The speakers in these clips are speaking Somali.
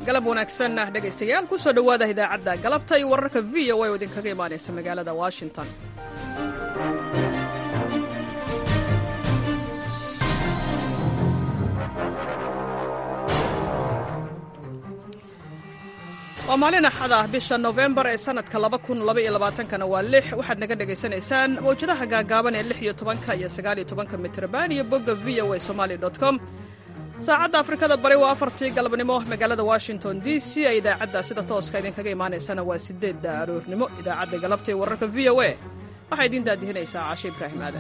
galab wanaagsan dhegaystayaal ku soo dhowaada idaacadda galabta iyo wararka v o a oo idinkaga imaanaysa magaalada washington waa maalin axad ah bisha nofembar ee sannadka kana waa lix waxaad naga dhegaysanaysaan mawjadaha gaagaaban ee lix iyo tobanka iyo sagaal iyo tobanka mitrban iyo bogga v o a somali com saacadda afrikada bari waa afartii galabnimo magaalada washington d c ee idaacadda sida tooska idinkaga imaanaysana waa sideedda aroornimo idaacadda galabta ee wararka v o a waxaa idiin daadihinaysaa caashe ibraahim aadan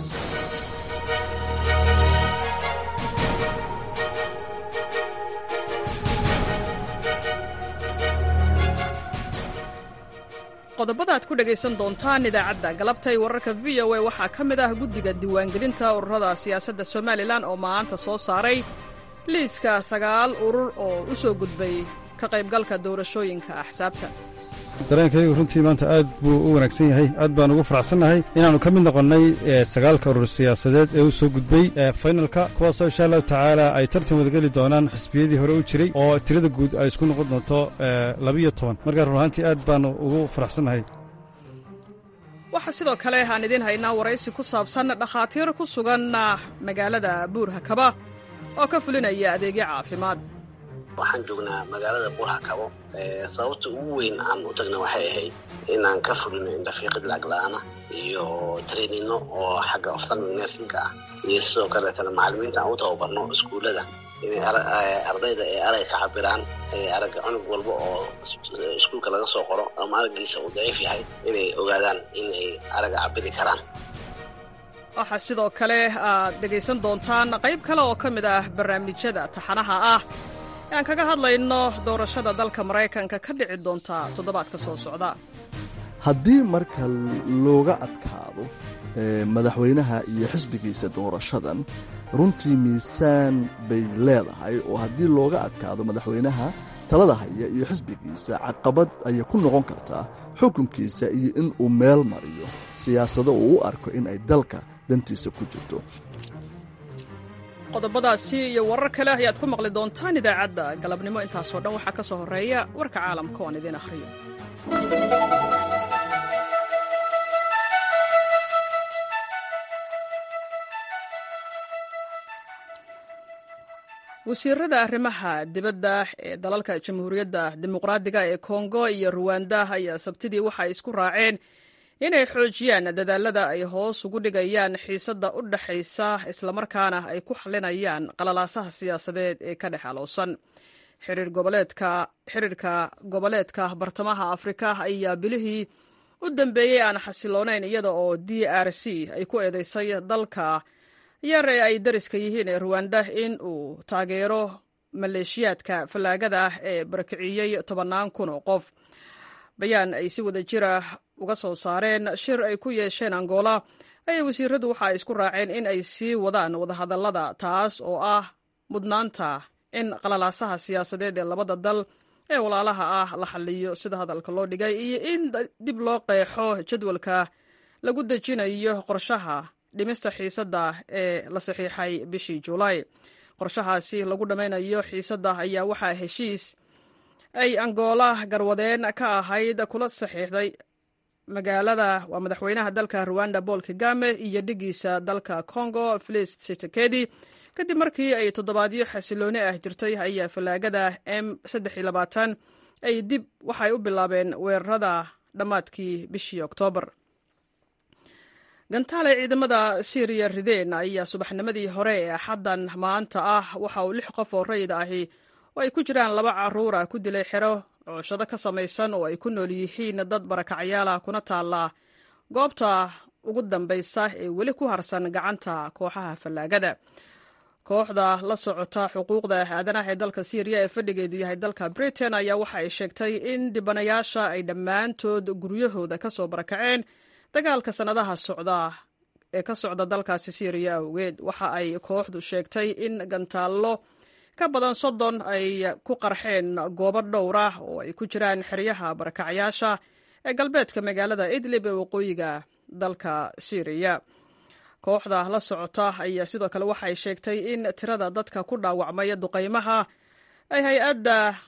qodobada aad ku dhegaysan doontaan idaacadda galabta ee wararka v o a waxaa ka mid ah guddiga diiwaangelinta ururada siyaasadda somalilan oo maanta soo saaray liiska sagaal urur oo u soo gudbay ka qaybgalka doorashooyinka axsaabta dareenkaygu runtii maanta aad buu u wanaagsan yahay aad baan ugu faraxsannahay inaannu ka mid noqonnay sagaalka urur siyaasadeed ee u soo gudbay faynalka kuwaasoo insha allahu tacaala ay tartan wadageli doonaan xisbiyadii hore u jiray oo tirada guud ay isku noqon doonto labiyo toban markaa run ahaantii aad baannu ugu faraxsannahay waxaa sidoo kale aan idiin haynaa waraysi ku saabsan dhakhaatiir ku sugan magaalada buurhakaba oo ka fulinaya adeegyo caafimaad waxaan joognaa magaalada buurhakabo sababta ugu weyn aan u tagna waxay ahayd inaan ka fulino indhafiiqid lacagla-aana iyo trainino oo xagga oftan nersinka ah iyo sidoo kaleetana macallimiinta aan u tababarno iskuullada inay ardayda ay arag ka cabiraan aragga cunug walba oo iskuulka laga soo qoro ama araggiisa uu daciif yahay inay ogaadaan inay aragga cabiri karaan waxaa sidoo kale aad dhegaysan doontaan qayb kale oo ka mid ah barnaamijyada taxanaha ah ee aan kaga hadlayno doorashada dalka maraykanka ka dhici doonta toddobaadka soo socda haddii marka looga adkaado madaxweynaha iyo xisbigiisa doorashadan runtii miisaan bay leedahay oo haddii looga adkaado madaxweynaha talada haya iyo xisbigiisa caqabad ayay ku noqon kartaa xukunkiisa iyo in uu meel mariyo siyaasado uu u arko in ay dalka dantiisa ku jirto qodobadaasi iyo warar kale ayaad ku maqli doontaan idaacadda galabnimo intaasoo dhan waxaa ka soo horreeya warka caalamka oan idiin akhriyo wasiirada arrimaha dibadda ee dalalka jamhuuriyadda dimuqraadiga ee kongo iyo ruwanda ayaa sabtidii waxay isku raaceen inay xoojiyaan dadaalada ay hoos ugu dhigayaan xiisadda u dhaxaysa islamarkaana ay ku xalinayaan qalalaasaha siyaasadeed ee ka dhex alowsan xiriirka goboleedka bartamaha afrika ayaa bilihii u dambeeyey aan xasiloonayn iyada oo d r c ay ku eedeysay dalka yar ee ay dariska yihiin ee ruwanda in uu taageero maleeshiyaadka fallaagada ah ee barakiciyey tobannaan kun oo qof bayaan ay si wada jira uga soo saareen shir ay ku yeesheen angola ayay wasiiradu waxa ay isku raaceen in ay sii wadaan wadahadallada taas oo ah mudnaanta in qalalaasaha siyaasadeed ee labada dal ee walaalaha ah la xaliyo sida hadalka loo dhigay iyo in dib loo qeexo jadwalka lagu dejinayo qorshaha dhimista xiisadda ee la saxiixay bishii juulaay qorshahaasi lagu dhammaynayo xiisadda ayaa waxaa heshiis ay angola garwadeen ka ahayd kula saxiixday magaalada waa madaxweynaha dalka ruwanda paul kagame iyo dhigiisa dalka congo felis tshisekedi kadib markii ay toddobaadyo xasilooni ah jirtay ayaa fallaagada m ay dib waxay u bilaabeen weerarada dhammaadkii bishii oktoobar gantaale ciidamada syriya rideen ayaa subaxnimadii hore ee axaddan maanta ah waxa uu lix qof oo rayid ahi oo ay ku jiraan laba caruura ku dilay xero cooshado ka samaysan oo ay ku nool yihiin dad barakacyaala kuna taalla goobta ugu dambaysa ee weli ku harsan gacanta kooxaha fallaagada kooxda la socota xuquuqda aadanaha ee dalka syriya ee fadhigeedu yahay dalka britain ayaa waxa ay sheegtay in dhibanayaasha ay dhammaantood guryahooda ka soo barakaceen dagaalka sannadaha socda ee ka socda dalkaasi syriya awgeed waxa ay kooxdu sheegtay in gantaallo ka badan soddon ay ku qarxeen goobo dhowr ah oo ay ku jiraan xeryaha barakacyaasha ee galbeedka magaalada idlib ee waqooyiga dalka syriya kooxda la socota ayaa sidoo kale waxay sheegtay in tirada dadka ku dhaawacmaya duqaymaha ay hay-adda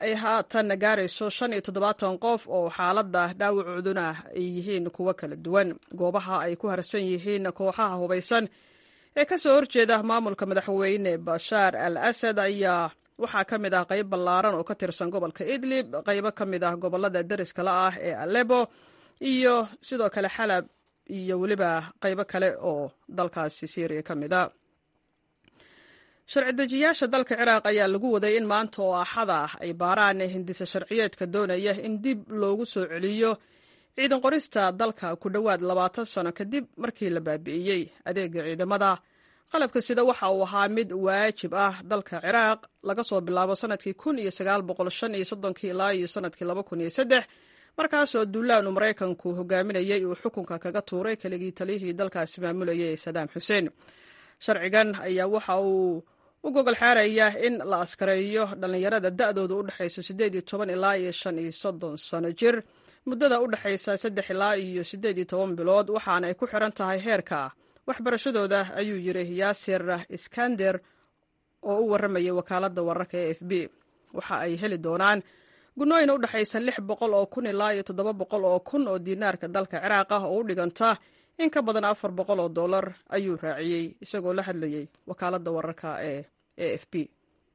ay haatan gaarayso shan iyo toddobaatan qof oo xaaladda dhaawacooduna ay yihiin kuwo kala duwan goobaha ay ku harsan yihiin kooxaha hubaysan ee ka soo horjeeda maamulka madaxweyne bashaar al asad ayaa waxaa ka mid ah qayb ballaaran oo ka tirsan gobolka idlib qaybo ka mid ah gobolada deriska la ah ee alebo iyo sidoo kale xalab iyo weliba qaybo kale oo dalkaasi syriya ka mid a sharci dejiyaasha dalka ciraaq ayaa lagu waday in maanta oo axada ay baaraan hindisa sharciyeedka doonaya in dib loogu soo celiyo ciidan qorista dalka ku dhowaad labaatan sano kadib markii la baabi'iyey adeega ciidamada qalabka sida waxa uu ahaa mid waajib ah dalka ciraaq laga soo bilaabo sanadkii kun iyo sagaal boqol shan iyo soddonkii ilaa iyo sanadkii laba kun iyo saddex markaasoo duulaanu maraykanku hogaaminayey uu xukunka kaga tuuray keligii taliyihii dalkaasi maamulayay sadaam xuseen sharcigan ayaa waxa uu u gogol xaaraya in la askareeyo dhallinyarada da'dooda u dhexayso siddeed iyo toban ilaa iyo shan iyo soddon sano jir muddada u dhexaysa saddex ilaa iyo siddeed iyo toban bilood waxaana ay ku xiran tahay heerka waxbarashadooda ayuu yidhi yaasir iskander oo u warramayay wakaaladda wararka e f b waxa ay heli doonaan gunooyin u dhexaysa lix boqol oo kun ilaa iyo toddoba boqol oo kun oo diinaarka dalka ciraaq ah oo u dhiganta in ka badan afar boqol oo dollar ayuu raaciyey isagoo la hadlayey wakaaladda wararka ee e f b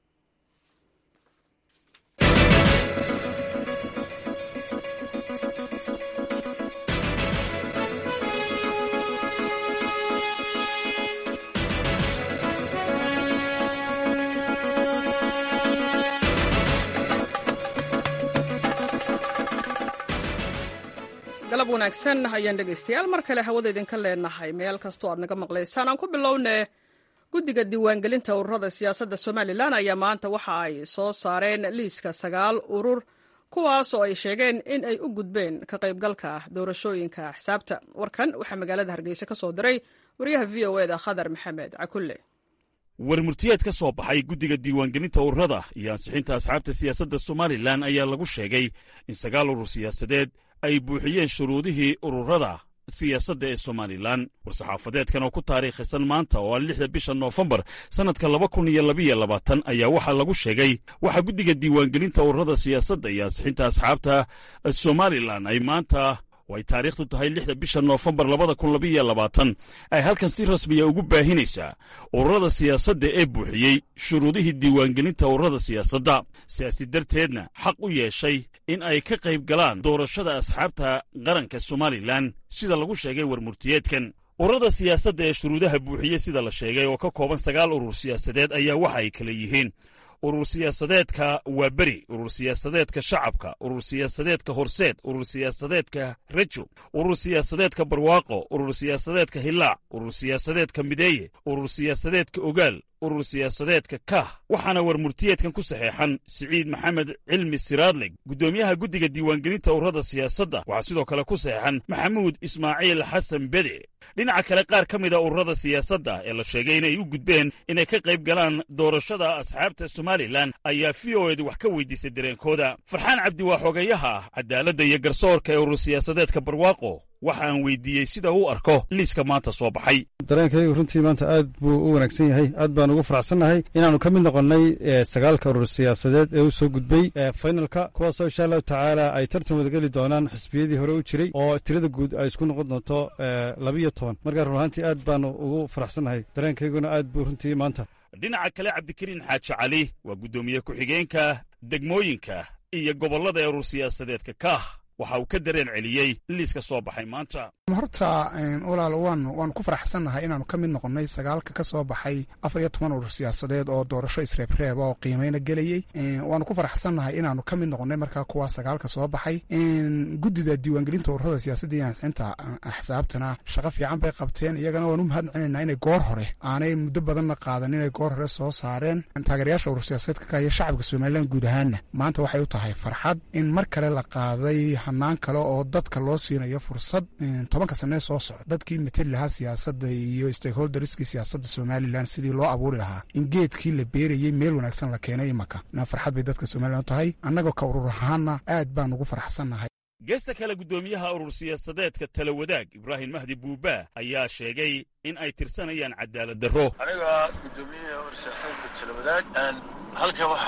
galab wanaagsan ayaan dhegaystayaal mar kale hawada idinka leenahay meel kastoo aad naga maqlaysaan aan ku bilowne guddiga diiwaangelinta ururada siyaasadda somalilan ayaa maanta waxa ay soo saareen liiska sagaal urur kuwaas oo ay sheegeen in ay u gudbeen ka qaybgalka doorashooyinka axsaabta warkan waxaa magaalada hargeysa ka soo diray wariyaha v o eda khadar maxamed cakulle war murtiyeed ka soo baxay guddiga diiwaangelinta ururada iyo ansixinta asxaabta siyaasadda somalilan ayaa lagu sheegay in sagaal urur siyaasadeed ay buuxiyeen shuruudihii ururada siyaasadda ee somalilan war-saxaafadeedkan oo ku taariikhisan maanta oo ah lixda bisha noofembar sannadka laba kun iyo labiyo labaatan ayaa waxaa lagu sheegay waxaa guddiga diiwaangelinta ururada siyaasadda iyo ansixinta asxaabta somalilan ay maanta oo ay taariikhdu tahay lixda bisha noofembar labada kun labiyo labaatan ay halkan si rasmiya ugu baahinaysaa ururada siyaasadda ee buuxiyey shuruudihii diiwaangelinta ururada siyaasadda sidaasi darteedna xaq u yeeshay in ay ka qayb galaan doorashada asxaabta qaranka somalilan sida lagu sheegay warmurtiyeedkan ururada siyaasadda ee shuruudaha buuxiyey sida la sheegay oo ka kooban sagaal urur siyaasadeed ayaa waxa ay kala yihiin urur siyaasadeedka waaberi urur siyaasadeedka shacabka urur siyaasadeedka horseed urur siyaasadeedka rejo urur siyaasadeedka barwaaqo urur siyaasadeedka hilaac urur siyaasadeedka mideeye urur siyaasadeedka ogaal urur siyaasadeedka kah waxaana war murtiyeedkan ku saxeexan siciid maxamed cilmi siraadleg guddoomiyaha guddiga diiwaangelinta ururada siyaasadda waxaa sidoo kale ku saxeexan maxamuud ismaaciil xasan bede dhinaca kale qaar ka mida ururada siyaasadda ee la sheegay inay u gudbeen inay ka qayb galaan doorashada asxaabta somalilan ayaa v o edu wax ka weydiisay dareenkooda farxaan cabdi waa xogeeyaha ah cadaaladda iyo garsoorka ee urur siyaasadeedka barwaaqo waxa aan weydiiyey sida uu arko liiska maanta soo baxay dareenkaygu runtii maanta aad buu u wanaagsan yahay aad baan ugu faraxsannahay inaannu ka mid noqonnay sagaalka urur siyaasadeed ee u soo gudbay faynalka kuwaasoo insha allahu tacaala ay tartan wadageli doonaan xisbiyadii hore u jiray oo tirada guud ay isku noqon doonto labiyo toban markaa run ahaantii aad baanu ugu faraxsannahay dareenkayguna aad buu runtii maanta dhinaca kale cabdikariin xaaji cali waa guddoomiye ku-xigeenka degmooyinka iyo gobollada ee urur siyaasadeedka kaah waxa uu ka dareen celiyey liiska soo baxay maanta horta walaal waanu waanu ku faraxsannahay inaanu ka mid noqonnay sagaalka ka soo baxay afar iyo toban urur siyaasadeed oo doorasho isreebreeba oo qiimeyna gelayey waanu ku faraxsannahay inaanu ka mid noqonnay markaa kuwa sagaalka soo baxay guddida diiwaangelinta ururada siyaasadda iyo ansixinta axsaabtana shaqo fiican bay qabteen iyagana waan u mahad celinaynaa inay goor hore aanay muddo badanna qaadan inay goor hore soo saareen taageerayaasha urur siyaasadeedka ka iyo shacabka somalilan guud ahaanna maanta waxay u tahay farxad in mar kale la qaaday hanaan kale oo dadka loo siinayo fursad tobanka sanee soo socda dadkii mateli lahaa siyaasadda iyo stakeholderskii siyaasadda somalilan sidii loo abuuri lahaa in geedkii la beerayey meel wanaagsan la keenay imaka na farxad bay dadka somalilan u tahay annagoo ka urur ahaana aad baan ugu faraxsannahay geesta kale guddoomiyaha urur siyaasadeedka tala wadaag ibraahim mahdi buubaa ayaa sheegay in ay tirsanayaan cadaalad darro aniga guddoomiyaha urur siyaasadeedka tala wadaag halka waxaan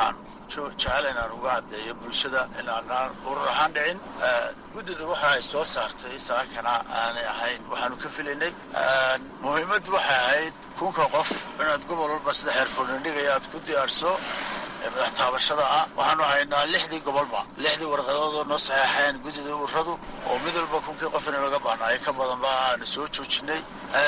jecel inaan uga caddeeyo bulshada inaanaan urur ahaan dhicin guddida waxa ay soo saartay saakana aanay ahayn waxaanu ka filaynay muhiimaddu waxay ahayd kunka qof inaad gobol walba sida xeerfurnindhigaya aad ku diyaarso madax taabashada ah waxaanu haynaa lixdii gobolba lixdii warqadoodoo noo saxeexeen guddida ururadu oo mid walba kunkii qof ina laga bahnaayo ka badanba aanu soo joojinay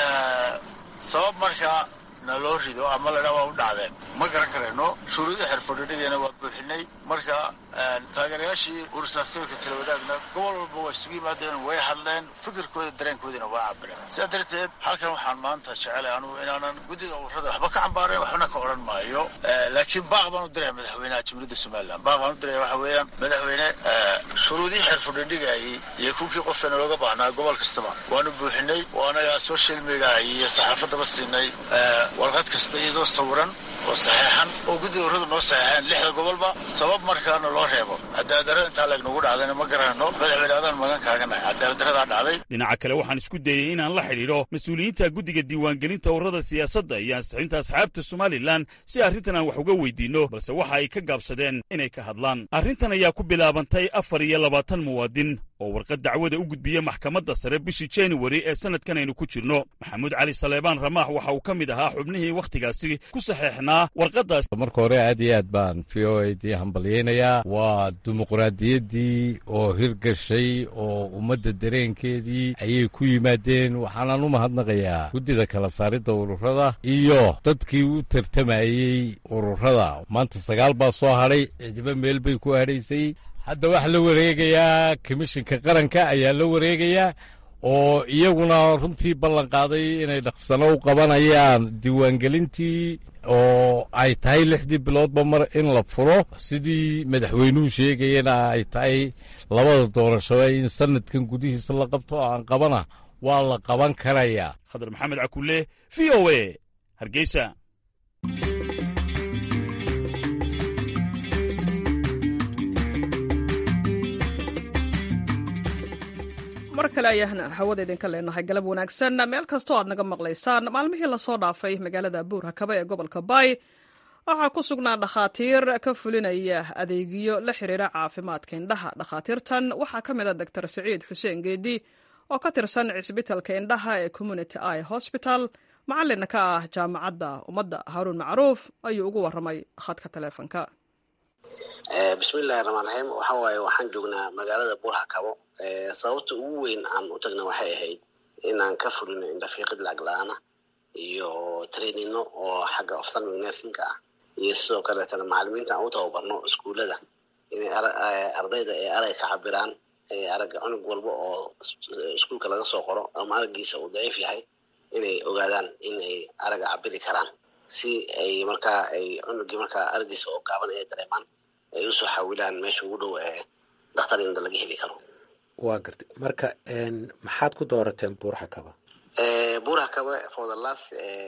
sabab markaa na loo rido ama ladhaa waa u dhacdeen ma garan karayno shuruudii xerfordhidhigayna waa buuxinay marka taageerayaashii ursaasadka talawadaagna gobol walba waa isugu yimaadeen way hadleen fikirkooda dareenkoodiina waa cabireen sidaa darteed halkan waxaan maanta jecelay anugu inaanan guddida ururada waxba ka cambaareen waxbana ka odhan maayo laakiin baaq baan u diraya madaxweynaha jamhuuriyadda somalilan baaq baan u diraya waxa weeyaan madaxweyne shuruudii xerfordhidhigayay iyo kunkii qofeena looga baahnaa gobol kastaba waanu buuxinay oo anagaa social media iyo saxaafadaba siinay warqad kasta iyadoo sawiran oo saxeexan oo guddida ururadu noo saxeexeen lixda gobolba sabab markaana loo reebo cadaaladdarrada intaa leegnagu dhacdayna ma garanayno madaxweyne adaan magan kaaganahay cadaaladdarradaa dhacday dhinaca kale waxaan isku dayey inaan la xidhiidho mas-uuliyiinta guddiga diiwaangelinta ururada siyaasadda iyo ansixinta asxaabta somalilan si arrintan aan wax uga weydiinno balse waxa ay ka gaabsadeen inay ka hadlaan arrintan ayaa ku bilaabantay afar iyo labaatan muwaadin oo warqad dacwada u gudbiya maxkamadda sare bishii januari ee sannadkan aynu ku jirno maxamuud cali saleebaan ramaax waxa uu ka mid ahaa xubnihii wakhtigaasi ku saxeexnaa warqaddaas marka hore aad iyo aad baan v o a dii hambalyaynayaa waa dimuqraadiyaddii oo hirgashay oo ummadda dareenkeedii ayay ku yimaadeen waxaanaan u mahadnaqayaa guddida kala saaridda ururada iyo dadkii u tartamayey ururada maanta sagaal baa soo hadhay cidiba meel bay ku hadhaysay hadda waxaa la wareegayaa komishinka qaranka ayaa la wareegayaa oo iyaguna runtii ballan qaaday inay dhaqsano u qabanayaan diiwaangelintii oo ay tahay lixdii biloodba mar in la furo sidii madaxweynuhu sheegayana ay tahay labada doorashaba in sanadkan gudihiisa la qabto oo aan qabana waa la qaban karayaa khadar maxamed cakulle v o a hargeysa mar kale ayaan hawada idinka leenahay galab wanaagsan meel kastoo aad naga maqlaysaan maalmihii lasoo dhaafay magaalada buurhakaba ee gobolka baay waxaa ku sugnaa dhakhaatiir ka fulinaya adeegyo la xiriira caafimaadka indhaha dhakhaatiirtan waxaa ka mid a doctor siciid xuseen geedi oo ka tirsan cisbitalka indhaha ee community i hosbital macalina ka ah jaamacadda ummadda haruun macruuf ayuu ugu waramay khadka taleefonka bismillahi raxmaan raxiim waxa waaye waxaan joognaa magaalada buurhakabo sababta ugu weyn aan u tagna waxay ahayd inaan ka fulino indhafiiqid lacag la-aana iyo trainino oo xagga oftalmic nersinka ah iyo sidoo kaleetana macalimiinta aan u tababarno iskuullada inay ardayda ay arag ka cabiraan aragga cunug walba oo iskuulka laga soo qoro ama araggiisa uu daciif yahay inay ogaadaan inay aragga cabiri karaan si ay markaa ay cunugii markaa araggiisa oo gaaban ay dareemaan ay usoo xawilaan meesha ugu dhow ee dakhtar indha laga heli karo waa gartay marka maxaad ku doorateen buurhakaba buurhakaba for the last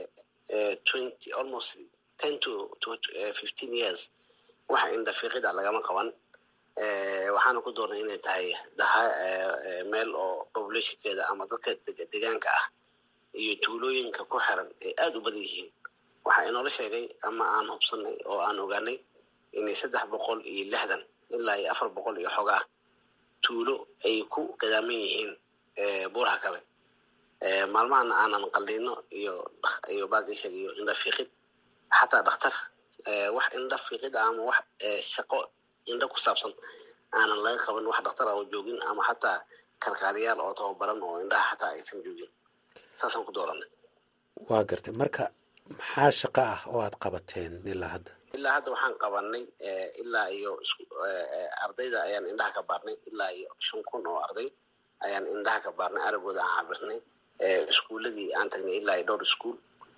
twenty almost ten to to fifteen years waxa indhafiiqida lagama qaban waxaana ku doornay inay tahay daha meel oo populationkeeda ama dadka degaanka ah iyo tuulooyinka ku xiran ay aada u badan yihiin waxaa inoola sheegay ama aan hubsanay oo aan ogaanay inay saddex boqol iyo lixdan ilaa iyo afar boqol iyo xogaa tuulo ay ku gadaaman yihiin buurhakabe maalmahana aanan qaldino iyo iyo baagishag iyo indhafiiqid xataa dhakhtar wax indhafiiqid ama wax shaqo indha ku saabsan aanan laga qaban wax dhakhtar oo joogin ama xataa kalkaaliyaal oo tababaran oo indhaha xataa aysan joogin saasaan ku dooranay waa gartay marka maxaa shaqo ah oo aad qabateen ilaa hadda ilaa hadda waxaan qabanay ilaa iyo ardayda ayaan indhaha ka baarnay ilaa iyo shan kun oo arday ayaan indhaha ka baarnay aragooda aan cabirnay iskuuladii aan tagnay ilaa iyo dhowr iskuol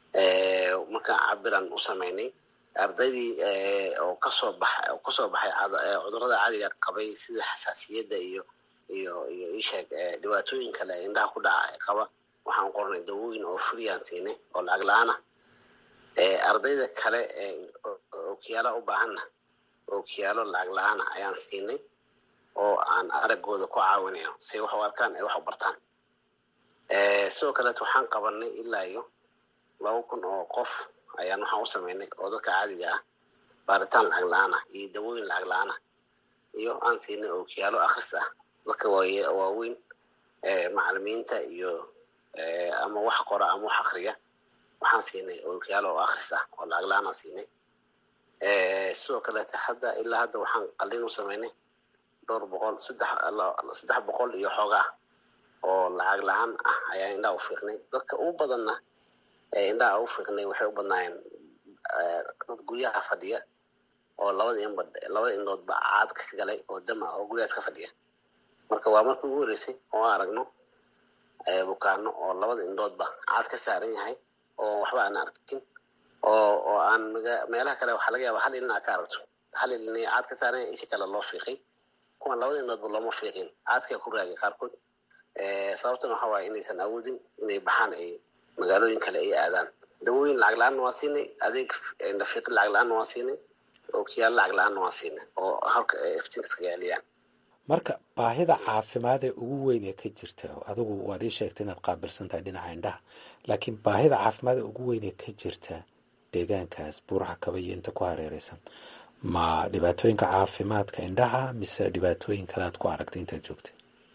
markaan cabiraan u samaynay ardaydii oo kasoo baxa oo kasoo baxay cudurrada caadiga qabay sida xasaasiyadda iyo iyo iyo isheeg dhibaatooyin kale indhaha ku dhaca qaba waxaan qornay dawooyin oo friyaan siinay oo lacag la-aan ah ardayda kale ookiyaala u baahanna ookiyaalo lacag la-aana ayaan siinay oo aan aragooda ku caawinayo say wax u arkaan ay wax u bartaan sidoo kaleet waxaan qabanay ilaa iyo laba kun oo qof ayaan waxaan u samaynay oo dadka caadiga ah baaritaan lacag la-aan ah iyo dawooyin lacag la-aan ah iyo aan siinay ookiyaalo akhris ah dadka waaweyn macalimiinta iyo ama wax qora ama wax akriya waxaan siinay ookiyaalo oo akhris ah oo lacag la-aan aan siinay sidoo kaleete hadda ilaa hadda waxaan qalin u samaynay dhowr boqol saddex saddex boqol iyo xoogaa oo lacag la-aan ah ayaa indhaha u fiiqnay dadka ugu badanna indhaha u fiiqnay waxay u badnaayeen dad guryaha fadhiya oo labada inba labada indhoodba caad ka galay oo dama oo guryahaas ka fadhiya marka waa markii ugu horeysay oo aan aragno bukaano oo labada indhoodba caad ka saaran yahay oo waxba aan arkin oo oo aan meelaha kale waxaa laga yaaba hal ilin aa ka aragto hal ilin caad ka saaran yahay isha kale loo fiiqay kuwan labada indhoodba looma fiiqin caadkaa ku raagay qaarkood sababtana waxa waaye inaysan awoodin inay baxaan ay magaalooyin kale ay aadaan dawooyin lacag la-aanna waa siinay adeeg nafiiqid lacag la-aanna waa siinay ookiyaal lacag la-aanna waa siinay oo halka iftiinka iskaga celiyaan marka baahida caafimaad ee ugu weyn ee ka jirta adigu waad ii sheegtay inaad qaabilsan tahay dhinaca indhaha laakiin baahida caafimaad ee ugu weyn ee ka jirta deegaankaas buuraha kaba iyo inta ku hareereysan ma dhibaatooyinka caafimaadka indhaha mise dhibaatooyin kale aad ku aragtay intaad joogtay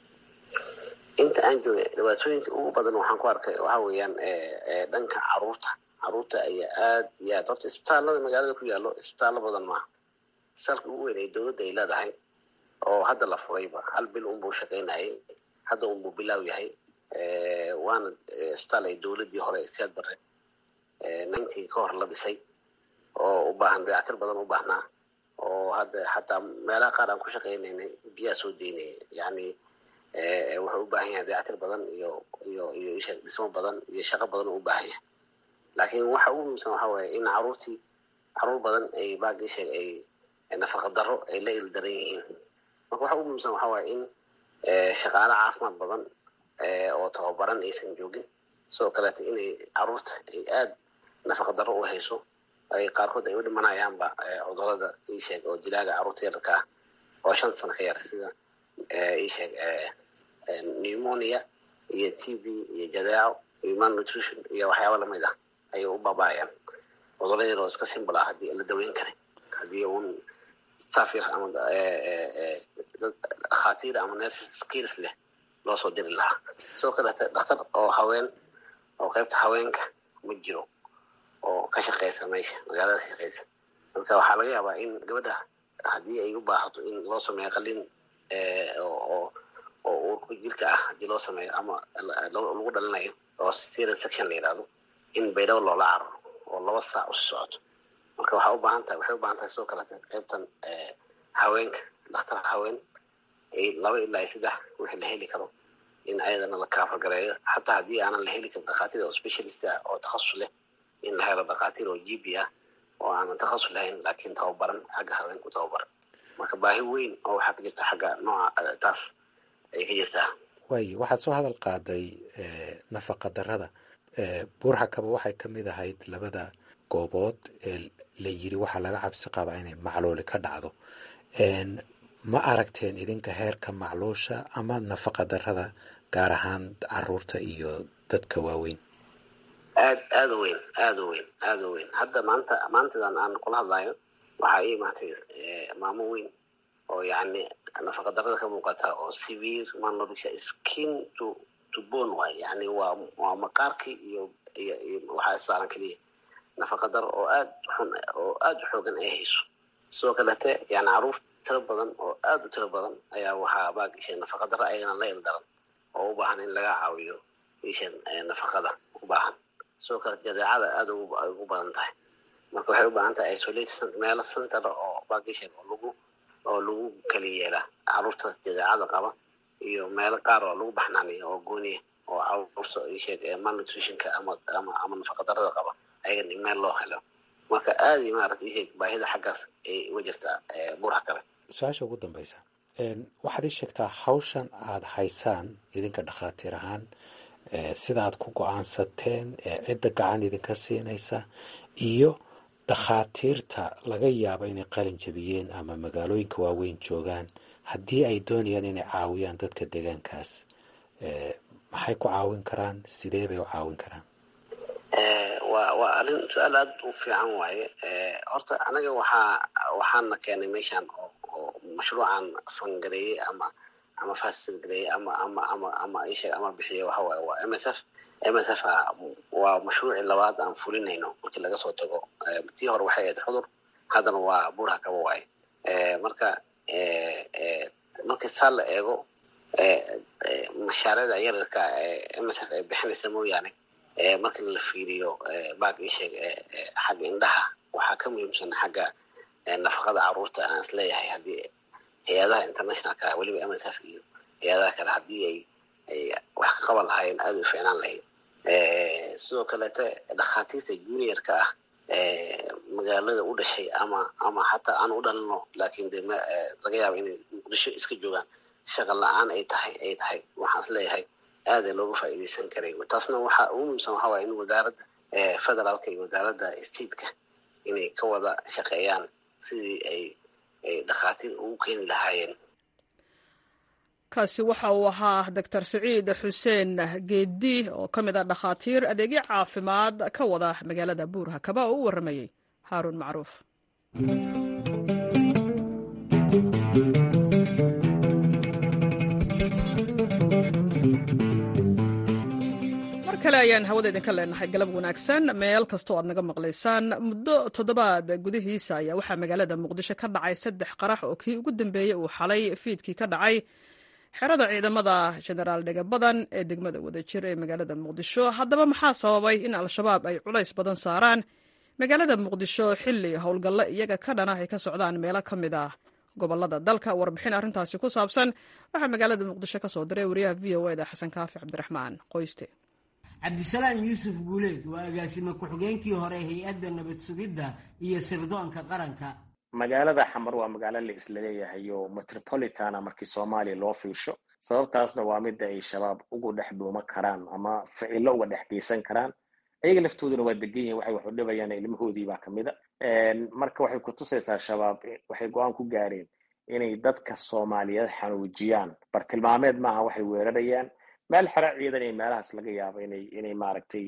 inta aan joogay dhibaatooyinka ugu badan waxaan ku arkay waxa weeyaan dhanka caruurta caruurta ayaa aad iyo aad horta isbitaalada magaalada ku yaallo isbitaallo badan maaha isbitaalka ugu weyn ee dowladda ay leedahay oo hadda la furayba hal bil unbuu shaqaynayay hadda unbuu bilaaw yahay waana isbitaal ay dowladdii hore siyaad bare ninety ka hor la dhisay oo u baahan dayactir badan u baahnaa oo hadda xataa meelaha qaar aan ku shaqaynaynay biyaa soo deynaya yacni wuxuu u baahan yahay dayactir badan iyo iyo iyo dhismo badan iyo shaqo badan u baahan yahay laakiin waxa ugu muhiimsan waxa waaye in caruurtii caruur badan ay baagii sheeg ay nafaqa darro ay la ildaran yihiin marka waxa ugu muhiimsan waxa waaye in shaqaale caafimaad badan oo tababaran aysan joogin sidoo kaleeta inay caruurta ay aad nafaqa darro u hayso ay qaarkood ay u dhimanayaanba cudurada iisheeg oo dilaaga caruurta yararka ah oo shan sano ka yar sida iisheeg pneumonia iyo t b iyo jadeeco iyo malnutrition iyo waxyaaba lamid ah ayay u baaba'ayaan cudurada yar oo iska simbol ah haddii la daweyn karay haddii un staff yar ama dad dhakhaatiir ama nurses skills leh loo soo diri lahaa sidoo kaleete dhakhtar oo haween oo qaybta haweenka ma jiro oo ka shaqeysa meesha magaalada ka shaqeysa marka waxaa laga yaabaa in gabadha haddii ay u baahato in loo sameeyo qalin oo oo uurka jirka ah haddii loo sameeyo ama lagu dhalinayo oo serious section la yidhahdo in baydhabo loola cararo oo laba saac usi socoto marka waxaa u baahan tahay waxay u baahan tahay sidoo kaleete qaybtan haweenka dhakhtar haween laba ilaa saddex wixii la heli karo in ayadana la kaafalgareeyo xataa haddii aanan la heli karin dhakhaatiir oo specialist ah oo takhasus leh in la helo dhakhaatiir oo g b ah oo aanan takhasus lahayn laakiin tababaran xagga haweenku tababaran marka baahi weyn oo waxaa ka jirta xagga nooca taas ayay ka jirtaa waayo waxaad soo hadal qaaday nafaqa darrada buurxakaba waxay ka mid ahayd labada goobood ee la yiri waxaa laga cabsi qabaa inay macluuli ka dhacdo ma aragteen idinka heerka macluusha ama nafaqa darrada gaar ahaan caruurta iyo dadka waaweyn aad aada u weyn aada u weyn aada u weyn hadda maanta maantadan aan kula hadlayo waxaa ii imaatay maamo weyn oo yacni nafaqa darrada ka muuqata oo severe malnutrition skin to to bone waay yacni waa waa maqaarkii iyo iyo iyo waxaa saaran keliya nafaqa darro oo aad xun oo aada u xoogan ay hayso sidoo kalete yani caruur tiro badan oo aada u tiro badan ayaa waxaa baagisha nafaqa darro ayagana la ildaran oo u baahan in laga caawiyo ishan nafaqada u baahan sidoo kale jadeecada aada ugu badan tahay marka waxay u baahan tahay isolate meelo center oo baagishan oo lagu oo lagu kala yeela caruurta jadeecada qaba iyo meelo qaar oo lagu baxnaaniyo oo gooniya oo caruurta isheeg malnutritionka ama ama ama nafaqa darrada qaba ayagan meel loo helo marka aada iyo maarata isheeg baahida xaggaas ay uga jirtaa buurha kale su-aasha ugu dambeysa waxaad ii sheegtaa hawshan aada haysaan idinka dhakhaatiir ahaan sida aad ku go-aansateen cidda gacan idinka siinaysa iyo dhakhaatiirta laga yaabo inay qalin jabiyeen ama magaalooyinka waaweyn joogaan haddii ay doonayaan inay caawiyaan dadka deegaankaas maxay ku caawin karaan sidee bay u caawin karaan waa waa arrin su-aal aad u fiican waaye horta anaga waxaa waxaana keenay meeshan oo oo mashruucan fangareeyey ama ama fasilgareeyey ama ama ama ama isheeg ama bixiye waxa waaye waa m s f m s f waa mashruucii labaad aan fulinayno markii laga soo tago tii hore waxay ahayd xudur haddana waa buurha kaba waaye marka markii saa la eego mashaariicda yararka m s f ay bixinaysa mooyaane marka la fiiriyo baag isheeg xagga indhaha waxaa ka muhiimsan xagga nafaqada caruurta aan is leeyahay haddii hay-adaha internationalka weliba m s f iyo hay-adaha kale haddii ay ay wax ka qaban lahaayeen aada u ficnaan lahayd sidoo kaleete dhakhaatiirta juniorka ah magaalada u dhashay ama ama xataa aan u dhalino laakiin de laga yaaba inay muqdisho iska joogaan shaqa la-aan ay tahay ay tahay waxaan is leeyahay aada looga faa'iidaysan karay taasna waxa ugu muhiimsan waxa waaya in wasaaradda federaalka iyo wasaaradda stateka inay ka wada shaqeeyaan sidii ay ay dhakhaatiir ugu keeni lahaayeen kaasi waxa uu ahaa doctor siciid xuseen geedi oo ka mid ah dhakhaatiir adeegyo caafimaad ka wada magaalada buurha kaba oo u warramayey haaruun macruuf mar kale ayaan hawada idinka leenahay galab wanaagsan meel kastoo aad naga maqlaysaan muddo toddobaad gudihiisa ayaa waxaa magaalada muqdisho ka dhacay saddex qarax oo kii ugu dambeeyey uu xalay fiidkii ka dhacay xerada ciidamada jenaraal dhega badan ee degmada wadajir ee magaalada muqdisho haddaba maxaa sababay in al-shabaab ay culays badan saaraan magaalada muqdisho xilli howlgallo iyaga ka dhana ay ka socdaan meelo ka mid ah gobolada dalka warbixin arrintaasi ku saabsan waxaa magaalada muqdisho ka soo diray wariyaha v o eda xasan kaafi cabdiraxmaan qoyste cabdisalaam yuusuf guuleed waa agaasime ku-xigeenkii hore hay-adda nabad sugidda iyo sirdoonka qaranka magaalada xamar waa magaalo la isleeyahay oo metropolitana markii soomaaliya loo fiirsho sababtaasna waa midda ay shabaab ugu dhex dhuuma karaan ama ficilo uga dhex geysan karaan ayaga laftooduna waa degan yihin waxay wax u dhibayaan ilmahoodii baa kamid a marka waxay kutusaysaa shabaab waxay go-aan ku gaareen inay dadka soomaaliyeed xanuujiyaan bartilmaameed maaha waxay weerarayaan meel xero ciidan iyo meelahaas laga yaabo inay inay maaragtay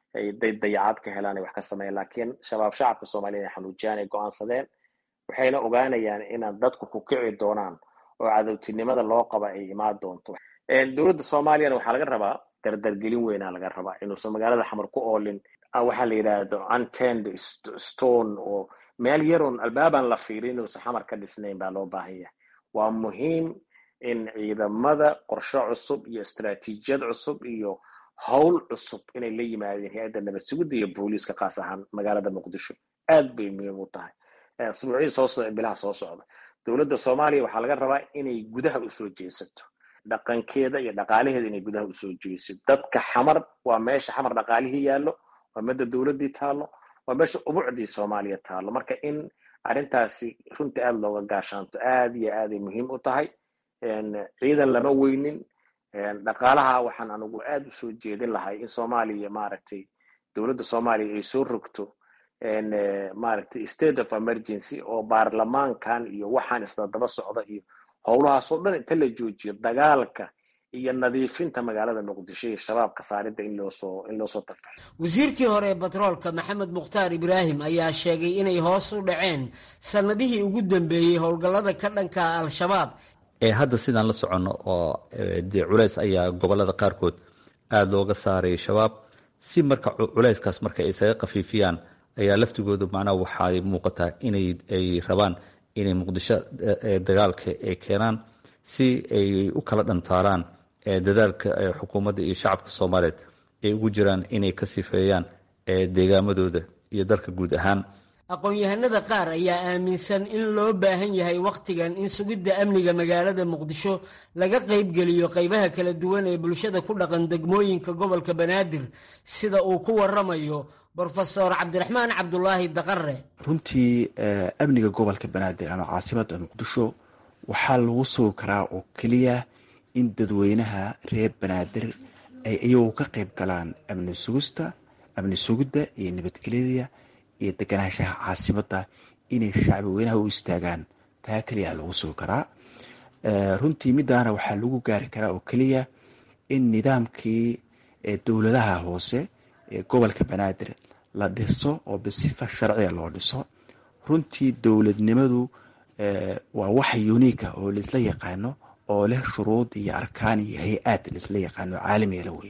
dayacad ka helaan ay wax ka sameeyaan laakiin shabaab shacabka soomaliya inay xanuujiyaan ay go-aansadeen waxayna ogaanayaan inaad dadku ku kici doonaan oo cadowtinimada loo qaba ay imaan doonto dowladda soomaaliyana waxaa laga rabaa dardargelin weynaa laga rabaa inuusan magaalada xamar ku oolin waxaa la yidhaahdo untend stone oo meel yaroon albaabaan la fiirin inuusan xamar ka dhisnayn baa loo baahan yahay waa muhiim in ciidamada qorshe cusub iyo istaraatiijiyad cusub iyo howl cusub inay la yimaadeen hay-adda nabad sugidda iyo booliiska kaas ahaan magaalada muqdisho aad bay muhiim u tahay asbuucii soo socda bilaha soo socda dowladda soomaaliya waxaa laga rabaa inay gudaha usoo jeesato dhaqankeeda iyo dhaqaalaheeda inay gudaha usoo jeesato dadka xamar waa meesha xamar dhaqaalihii yaallo waa midda dowladdii taallo waa meesha ubucdii soomaaliya taallo marka in arrintaasi runtii aada looga gaashaanto aada iyo aaday muhiim u tahay ciidan lama weynin dhaqaalaha waxaan anigu aada usoo jeedin lahay in soomaaliya maaragtay dowladda soomaaliya ay soo rogto maaragtay state of emergency oo baarlamaankan iyo waxaan isla daba socda iyo howlahaasoo dhan inta la joojiyo dagaalka iyo nadiifinta magaalada muqdisho iyo shabaabka saaridda in loosoo in loosoo tarfaxo wasiirkii hore ee batroolka maxamed mukhtaar ibraahim ayaa sheegay inay hoos u dhaceen sannadihii ugu dambeeyey howlgallada ka dhanka al-shabaab ee hadda sidaan la soconno oo dee culays ayaa gobolada qaarkood aada looga saaray shabaab si marka culayskaas marka ay isaga khafiifiyaan ayaa laftigoodu macnaha waxay muuqataa inay ay rabaan inay muqdisho dagaalka ay keenaan si ay u kala dhantaaraan dadaalka xukuumadda iyo shacabka soomaaliyeed ay ugu jiraan inay ka sifeeyaan deegaamadooda iyo dalka guud ahaan aqoon-yahanada qaar ayaa aaminsan in loo baahan yahay wakhtigan in sugidda amniga magaalada muqdisho laga qaybgeliyo qaybaha kala duwan ee bulshada ku dhaqan degmooyinka gobolka banaadir sida uu ku waramayo brofesor cabdiraxmaan cabdulaahi daqare runtii amniga gobolka banaadir ama caasimada muqdisho waxaa lagu sugi karaa oo keliya in dadweynaha reer banaadir ay iyagu ka qayb galaan amni sugista amni sugidda iyo nabadgelyada iyo deganaanshaha caasimada inay shacbi weynaha u istaagaan taa keliya lagu sugi karaa runtii midaana waxaa lagu gaari karaa oo keliya in nidaamkii dowladaha hoose ee gobolka banaadir la dhiso oo bisifa sharciga loo dhiso runtii dowladnimadu waa wax uniika oo laisla yaqaano oo leh shuruud iyo arkaan iyo hay-aad laisla yaqaano caalamigala wey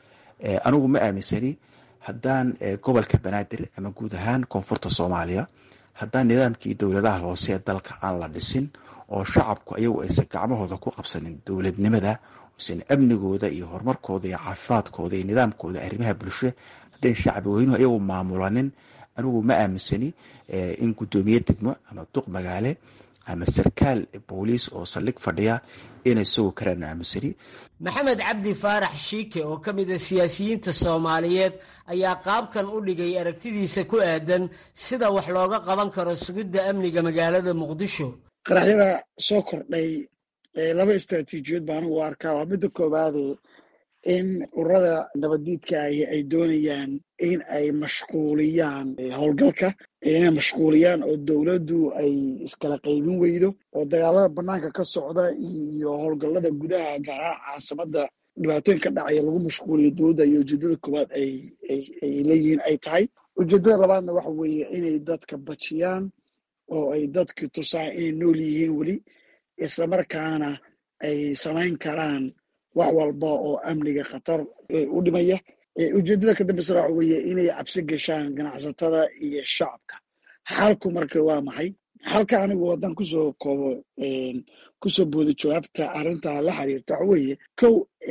anigu ma aaminsani haddaan gobolka banaadir ama guud ahaan koonfurta soomaaliya haddaan nidaamkii dowladaha hoose ee dalka aan la dhisin oo shacabku ayagu aysan gacmahooda ku qabsanin dowladnimada usan amnigooda iyo horumarkooda iyo caafimaadkooda iyo nidaamkooda arrimaha bulsho haddayn shacbi weynuhu ayagu maamulanin anigu ma aaminsani in guddoomiye degmo ama duq magaale ama sarkaal booliis oo saldhig fadhiya inay sugi karaan aaminsani maxamed cabdi faarax shiike oo ka mid a siyaasiyiinta soomaaliyeed ayaa qaabkan u dhigay aragtidiisa ku aadan sida wax looga qaban karo sugidda amniga magaalada muqdisho qaraxyada soo kordhay laba istraatiijiyood baan anigu arkaa waa midda koowaade in ururada nabaddiidka ahi ay doonayaan in ay mashquuliyaan howlgalka inay mashquuliyaan oo dowladdu ay iskala qaybin weydo oo dagaalada bannaanka ka socda iyo howlgallada gudaha gaar ahaan caasimada dhibaatooyin ka dhacaya lagu mashquuliyo dowladda iyo ujeedada koowaad ay leeyihiin ay tahay ujeedada labaadna waxa weeye inay dadka bajiyaan oo ay dadki tusaan inay nool yihiin weli islamarkaana ay samayn karaan wax walba oo amniga khatar u dhimaya ujeedada ka dambeysana waxa weeye inay cabsi gashaan ganacsatada iyo shacabka xalku marka waa maxay xalka anigu haddaan kusoo koobo kusoo booda jawaabta arrinta la xiriirta waxa weeye kow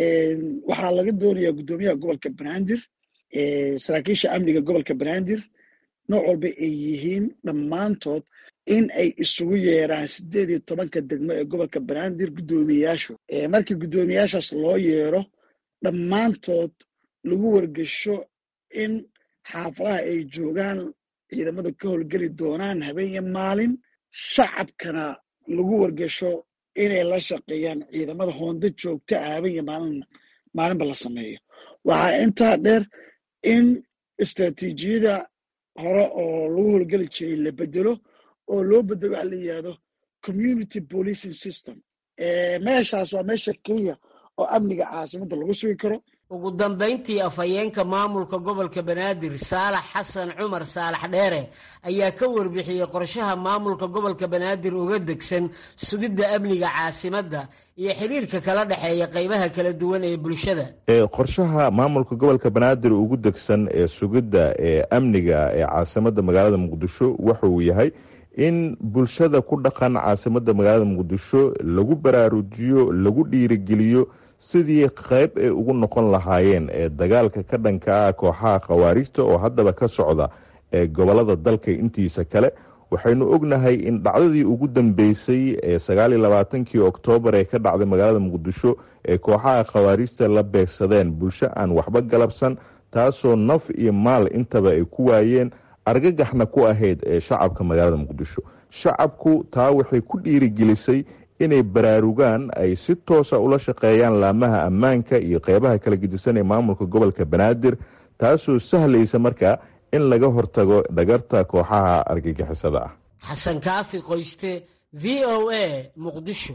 waxaa laga doonayaa guddoomiyaha gobolka banaadir saraakiisha amniga gobolka banaadir nooc walba ay yihiin dhammaantood in ay isugu yeeraan sideed iyo tobanka degmo ee gobolka banaadir guddoomiyeyaashu markii guddoomiyeyaashaas loo yeero dhammaantood lagu wargesho in xaafadaha ay joogaan ciidamada ka howlgeli doonaan habeen iyo maalin shacabkana lagu wargesho inay la shaqeeyaan ciidamada hoonda joogta ah habeen iyo maalin maalinba la sameeyo waxaa intaa dheer in istraatiijiyada hore oo lagu howlgeli jiray la bedelo oo loo bedelo waxa la yidhahdo community policing system meeshaas waa meesha keliya oo amniga caasimadda lagu sugi karo ugu dambayntii afhayeenka maamulka gobolka banaadir saalax xasan cumar saalax dheere ayaa ka warbixiyey qorshaha maamulka gobolka banaadir uga degsan sugidda amniga caasimadda iyo xiriirka kala dhexeeya qaybaha kala duwan ee bulshada qorshaha maamulka gobolka banaadir ugu degsan ee sugidda ee amniga ee caasimadda magaalada muqdisho wuxuu yahay in bulshada ku dhaqan caasimadda magaalada muqdisho lagu baraarujiyo lagu dhiirigeliyo sidii qayb ay ugu noqon lahaayeen ee dagaalka ka dhanka ah kooxaha khawaarijta oo haddaba ka socda ee gobolada dalka intiisa kale waxaynu ognahay in dhacdadii ugu dambeysay ee sagaaliyo labaatankii oktoobar ee ka dhacday magaalada muqdisho ee kooxaha khawaarijta la beegsadeen bulsho aan waxba galabsan taasoo naf iyo maal intaba ay ku waayeen argagaxna ku ahayd ee shacabka magaalada muqdisho shacabku taa waxay ku dhiirigelisay inay baraarugaan ay si toosa ula shaqeeyaan laamaha ammaanka iyo qeybaha kala gedisan ee maamulka gobolka banaadir taasoo sahlaysa markaa in laga hortago dhagarta kooxaha argagixisada ah xasan kaafi qoyste v o a muqdisho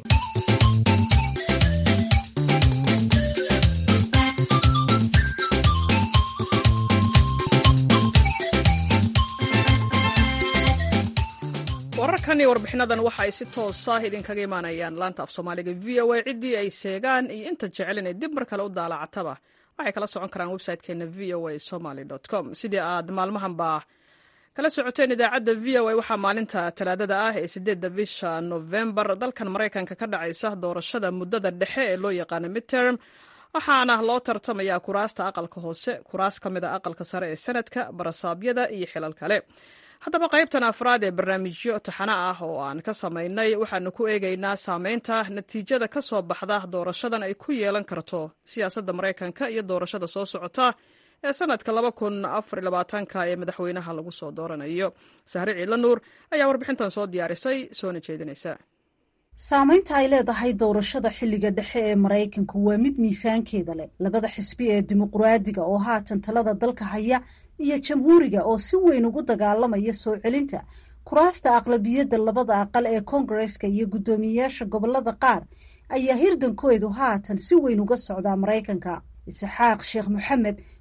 wararkan iyo warbixinadan waxa ay si toosa idinkaga imaanayaan laanta af soomaaliga v o a ciddii ay seegaan iyo inta jecel inay dib mar kale u daalacataba waxay kala socon karaan website-keena v o a somaly com sidii aad maalmahanba kala socoteen idaacadda v o a waxaa maalinta talaadada ah ee sideedda bisha novembar dalkan maraykanka ka dhacaysa doorashada muddada dhexe ee loo yaqaano midterm waxaana loo tartamayaa kuraasta aqalka hoose kuraas ka mid a aqalka sare ee sanadka barasaabyada iyo xilal kale haddaba qaybtan afraad ee barnaamijyo taxano ah oo aan ka samaynay waxaanu ku eegaynaa saameynta natiijada ka soo baxda doorashadan ay ku yeelan karto siyaasadda maraykanka iyo doorashada soo socota ee sanadka ka ee madaxweynaha lagu soo dooranayo sahre ciidla nuur ayaa warbixintan soo diyaarisay soona jeedinaysa saamaynta ay leedahay doorashada xilliga dhexe ee maraykanku waa mid miisaankeeda leh labada xisbi ee dimuqraadiga oo haatan talada dalka haya iyo jamhuuriga oo si weyn ugu dagaalamaya soo celinta kuraasta aqlabiyadda labada aqal ee koongareska iyo guddoomiyeyaasha gobolada qaar ayaa hirdankoodu haatan si weyn uga socdaa maraykanka isxaaq sheekh moxamed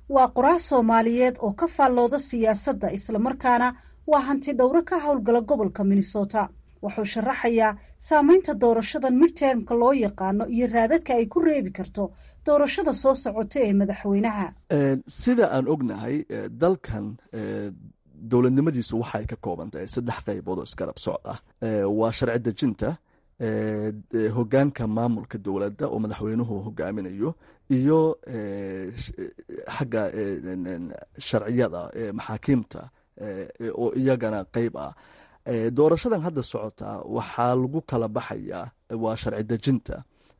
waa qoraal soomaaliyeed oo ka faallooda siyaasadda islamarkaana waa hanti dhowro ka howlgala gobolka minnesota wuxuu sharaxayaa saameynta doorashadan midtermka loo yaqaano iyo raadadka ay ku reebi karto doorashada soo socota ee madaxweynaha sida aan ognahay dalkan dowladnimadiisu waxay ka kooban tahay saddex qaybood oo isgarab socd ah waa sharci dejinta hogaanka maamulka dowladda oo madaxweynuhu hogaaminayo iyo xagga sharciyada maxaakiimta oo iyagana qeyb ah doorashadan hadda socota waxaa lagu kala baxayaa waa sharci dejinta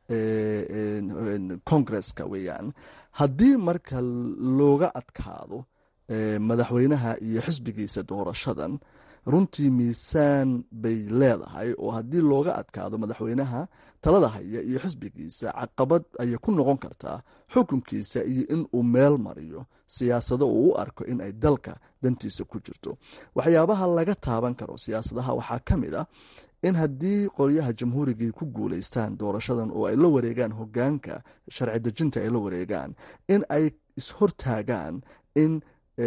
congresska weeyaan haddii marka looga adkaado madaxweynaha iyo xisbigiisa doorashadan runtii miisaan bay leedahay oo haddii looga adkaado madaxweynaha talada haya iyo xisbigiisa caqabad ayay ku noqon kartaa xukunkiisa iyo in uu meel mariyo siyaasado uu u arko in ay dalka dantiisa ku jirto waxyaabaha laga taaban karo siyaasadaha waxaa ka mid ah in haddii qolyaha jamhuurigii ku guuleystaan doorashadan oo ay la wareegaan hogaanka sharci dejinta ay la wareegaan in ay ishortaagaan in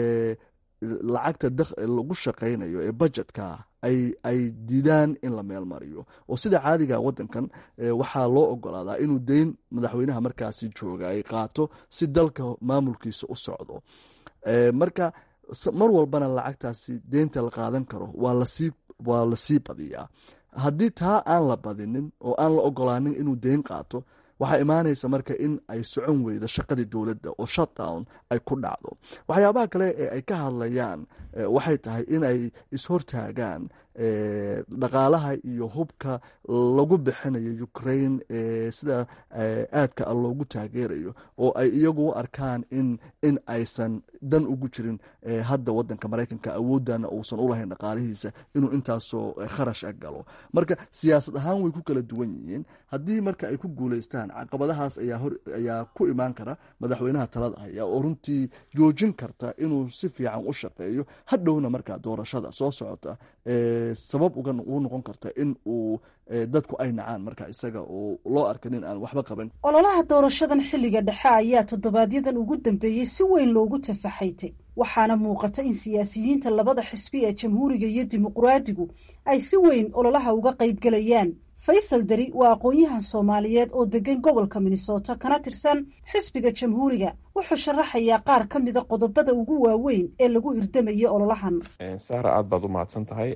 lacagta lagu shaqaynayo ee budgetka ay diidaan in la meel mariyo oo sida caadiga wadankan waxaa loo ogolaadaa inuu deyn madaxweynaha markaasi jooga ay qaato si dalka maamulkiisa u socdo marka mar walbana lacagtaasi deynta la qaadan karo waa lasii badiyaa haddii taa aan la badinin oo aan la ogolaanin inuu deyn qaato waxaa imaanaysa marka in ay socon weydo shaqadii dowladda oo shutdown ay ku dhacdo waxyaabaha kale ee ay ka hadlayaan waxay tahay inay ishortaagaan dhaqaalaha iyo hubka lagu bixinayo ukraine sida aadka a loogu taageerayo oo ay iyagu u arkaan in in aysan dan ugu jirin hadda wadanka maraykanka awoodana uusan ulahayn dhaqaalihiisa inuu intaasoo kharash a galo marka siyaasad ahaan way ku kala duwan yihiin haddii marka ay ku guuleystaan caqabadahaas ayaa ku imaan kara madaxweynaha talada haya oo runtii joojin karta inuu si fiican u shaqeeyo hadhowna markaa doorashada soo socota sabab uga u noqon karta in uu dadku ay nacaan marka isaga oo loo arka nin aan waxba qaban ololaha doorashadan xilliga dhexe ayaa toddobaadyadan ugu dambeeyey si weyn loogu tafaxaytay waxaana muuqata in siyaasiyiinta labada xisbi ee jamhuuriga iyo dimuqraadigu ay si weyn ololaha uga qaybgelayaan faysal dari waa aqoon-yahan soomaaliyeed oo degan gobolka minnesota kana tirsan xisbiga jamhuuriga wuxuu sharaxayaa qaar ka mida qodobada ugu waaweyn ee lagu hirdamaya ololahan sahra aad baad u mahadsan tahay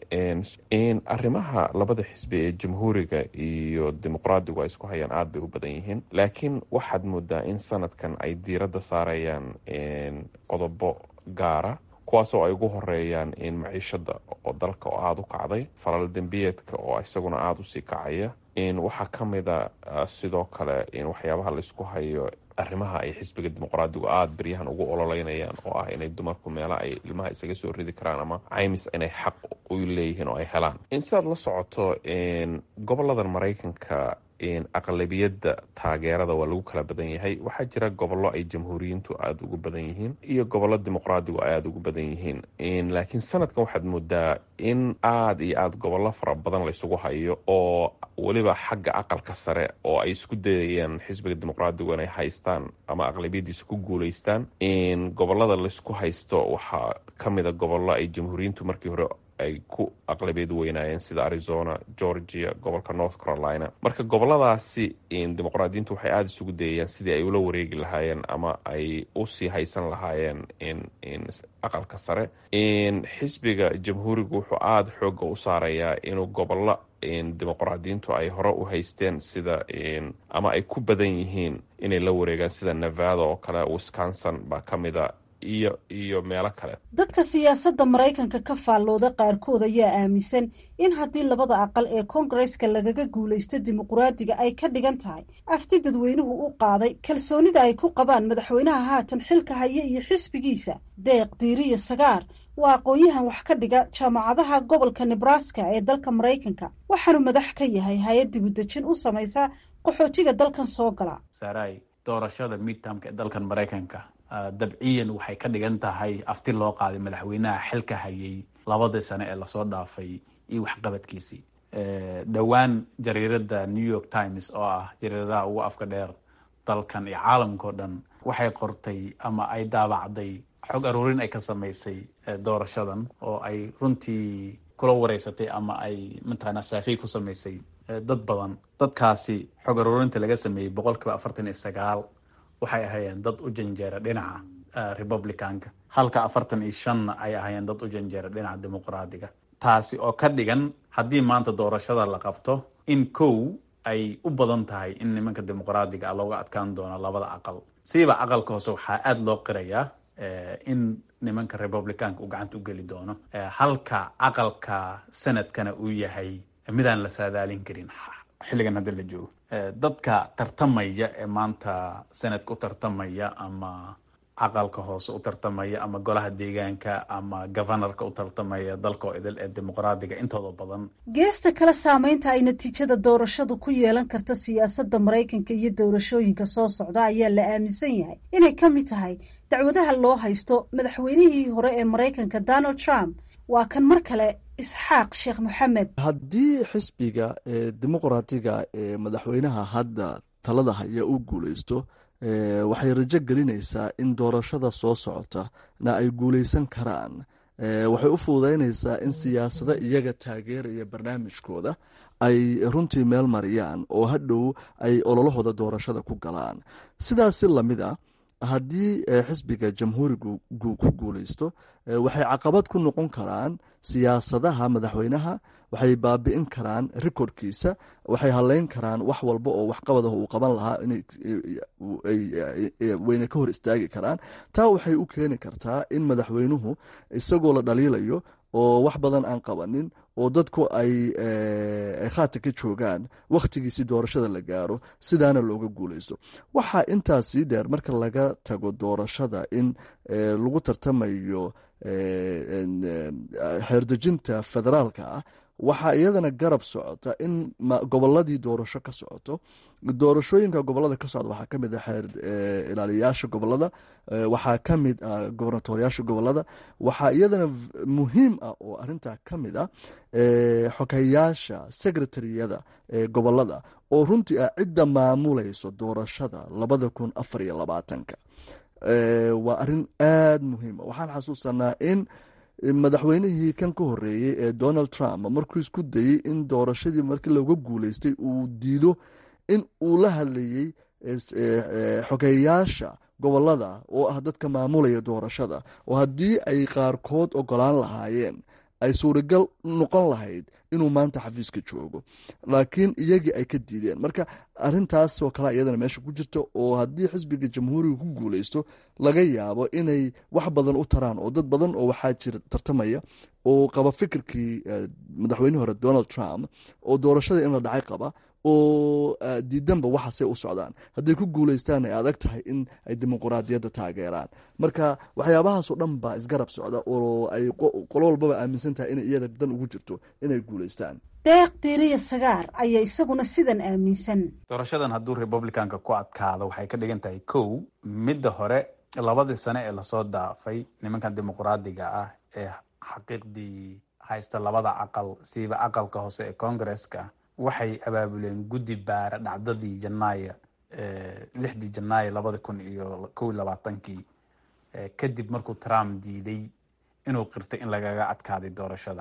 arrimaha labada xisbi ee jamhuuriga iyo dimuqraadigu ay isku hayaan aad bay u badan yihiin laakiin waxaad moodaa in sanadkan ay diiradda saarayaan qodobo gaara kuwaasoo ay ugu horeeyaan in maciishada oo dalka oo aada u kacday falal dembiyeedka oo isaguna aada usii kacaya in waxaa ka mida sidoo kale in waxyaabaha laysku hayo arrimaha ay xisbiga dimuqraadigu aada beryahan ugu ololeynayaan oo ah inay dumarku meela ay ilmaha isaga soo ridi karaan ama caymis inay xaq u leeyihiin oo ay helaan in sidaad la socoto goboladan maraykanka aqlabiyadda taageerada waa lagu kala badan yahay waxaa jira gobollo ay jamhuuriyiintu aada ugu badan yihiin iyo gobollo dimuqraadigu ay aada ugu badan yihiin laakiin sanadkan waxaad moodaa in aada iyo aada gobollo fara badan laysugu hayo oo weliba xagga aqalka sare oo ay isku dayayaan xisbiga dimuqraadigu inay haystaan ama aqlabiyadiisa ku guuleystaan in gobolada laysku haysto waxaa ka mida gobollo ay jamhuuriyiintu markii hore ay ku aqlabiyad weynaayeen sida arizona georgia gobolka north carolina marka goboladaasi dimuqraadiyiintu waxay aada isugu dayayaan sidii ay ula wareegi lahaayeen ama ay usii haysan lahaayeen in aqalka sare xisbiga jamhuurigu wuxuu aada xooga u saarayaa inuu gobollo dimuqraadiyiintu ay hore u haysteen sida ama ay ku badan yihiin inay la wareegaan sida nevada oo kale wisconsin baa ka mida iyo iyo meelo kale dadka siyaasadda maraykanka ka faallooda qaarkood ayaa aaminsan in haddii labada aqal ee koongareska lagaga guulaysto dimuqraadiga ay ka dhigan tahay afti dadweynuhu u qaaday kalsoonida ay ku qabaan madaxweynaha haatan xilka haya iyo xisbigiisa deeq diiriya sagaar waa aqoon-yahan wax ka dhiga jaamacadaha gobolka nebraska ee dalka maraykanka waxaanu madax ka yahay hay-ad dibudejin u samaysa qaxootiga dalkan soo gala saray doorashada midtamka ee dalkan maraykanka dabciyan waxay ka dhigan tahay afti loo qaaday madaxweynaha xilka hayay labadii sane ee lasoo dhaafay iyo waxqabadkiisii dhowaan jariirada new york times oo ah jariiradaha ugu afka dheer dalkan iyo caalamkao dhan waxay qortay ama ay daabacday xog aruurin ay ka samaysay doorashadan oo ay runtii kula wareysatay ama ay mataqaanaa saafiy ku samaysay dad badan dadkaasi xog aruurinta laga sameeyey boqol kiiba afartan iyo sagaal waxay ahaayeen dad u janjeera dhinaca republicanka halka afartan iyo shanna ay ahaayeen dad u janjeera dhinaca dimuqraadiga taasi oo ka dhigan haddii maanta doorashada la qabto in kow ay u badan tahay in nimanka dimuqraadiga ah looga adkaan doono labada aqal siiba aqalka hoose waxaa aada loo qirayaa in nimanka republicanka uu gacanta u geli doono halka aqalka sanadkana uu yahay midaan la saadaalin karin xilligan hadda la joogo dadka tartamaya ee maanta sanadka u tartamaya ama aqalka hoose u tartamaya ama golaha deegaanka ama governorka u tartamaya dalka oo idil ee dimuqraadiga intooda badan geesta kale saameynta ay natiijada doorashadu ku yeelan karta siyaasadda maraykanka iyo doorashooyinka soo socda ayaa la aaminsan yahay inay ka mid tahay dacwadaha loo haysto madaxweynihii hore ee maraykanka donald trump waa kan mar kale isxaaq sheekh moxamed haddii xisbiga ee dimuqraatiga ee madaxweynaha hadda talada haya u guuleysto waxay rajo gelinaysaa in doorashada soo socota na ay guuleysan karaan waxay u fududeynaysaa in siyaasado iyaga taageeraya barnaamijkooda ay runtii meel mariyaan oo hadhow ay ololahooda doorashada ku galaan sidaasi lamid a haddii xisbiga jamhuurigu ku guuleysto waxay caqabad ku noqon karaan siyaasadaha madaxweynaha waxay baabi'in karaan rikodkiisa waxay haleyn karaan wax walba oo waxqabadaha uu qaban lahaa wayna ka hor istaagi karaan taa waxay u keeni kartaa in madaxweynuhu isagoo la dhaliilayo oo wax badan aan qabanin oo dadku ay khaata ka joogaan wakhtigiisii doorashada la gaaro sidaana looga guuleysto waxaa intaas sii dheer marka laga tago doorashada in lagu tartamayo xeerdejinta federaalka ah waxaa iyadana garab socota in goboladii doorasho ka socoto doorashooyinka gobolada ka socda waxaa kamid ah xeer ilaaliyayaasha gobolada waxaa kamid ah gobernatoriyaasha gobolada waxaa iyadana muhiim ah oo arintaa kamid ah xogeyaasha secretariyada gobolada oo runtii ah cidda maamulayso doorashada labada kun afar iyo labaatanka waa arin aada muhiima waxaan xasuusanaa in madaxweynihii kan ka horeeyey ee donald trump markuu isku dayey in doorashadii markii looga guuleystay uu diido in uu la hadlayey xogeyaasha gobolada oo ah dadka maamulaya doorashada oo haddii ay qaarkood ogolaan lahaayeen ay suuragal noqon lahayd inuu maanta xafiiska joogo laakiin iyagii ay ka diideen marka arintaasoo kale iyadana meesha ku jirta oo haddii xisbiga jamhuuriga ku guuleysto laga yaabo inay wax badan u taraan oo dad badan oo waxaa jira tartamaya oo qaba fikirkii madaxweynihii hore donald trump oo doorashada in la dhacay qaba oo diidanba waxaasay u socdaan hadday ku guuleystaan ay adag tahay in ay dimuquraadiyadda taageeraan marka waxyaabahaasoo dhan baa isgarab socda oo ay qolo walbaba aaminsan tahay inay iyada dan ugu jirto inay guuleystaan deeq diiriya sagaar ayaa isaguna sidan aaminsan doorashadan hadduu republicanka ku adkaado waxay ka dhigan tahay kow midda hore labadii sane ee lasoo daafay nimankan dimuquraadiga ah ee xaqiiqdii haysta labada aqal siiba aqalka hoose ee congresska waxay abaabuleen guddi baara dhacdadii janaayo lixdii janaayo labada kun iyo kow iyo labaatankii kadib markuu trump diiday inuu qirtay in lagaga adkaaday doorashada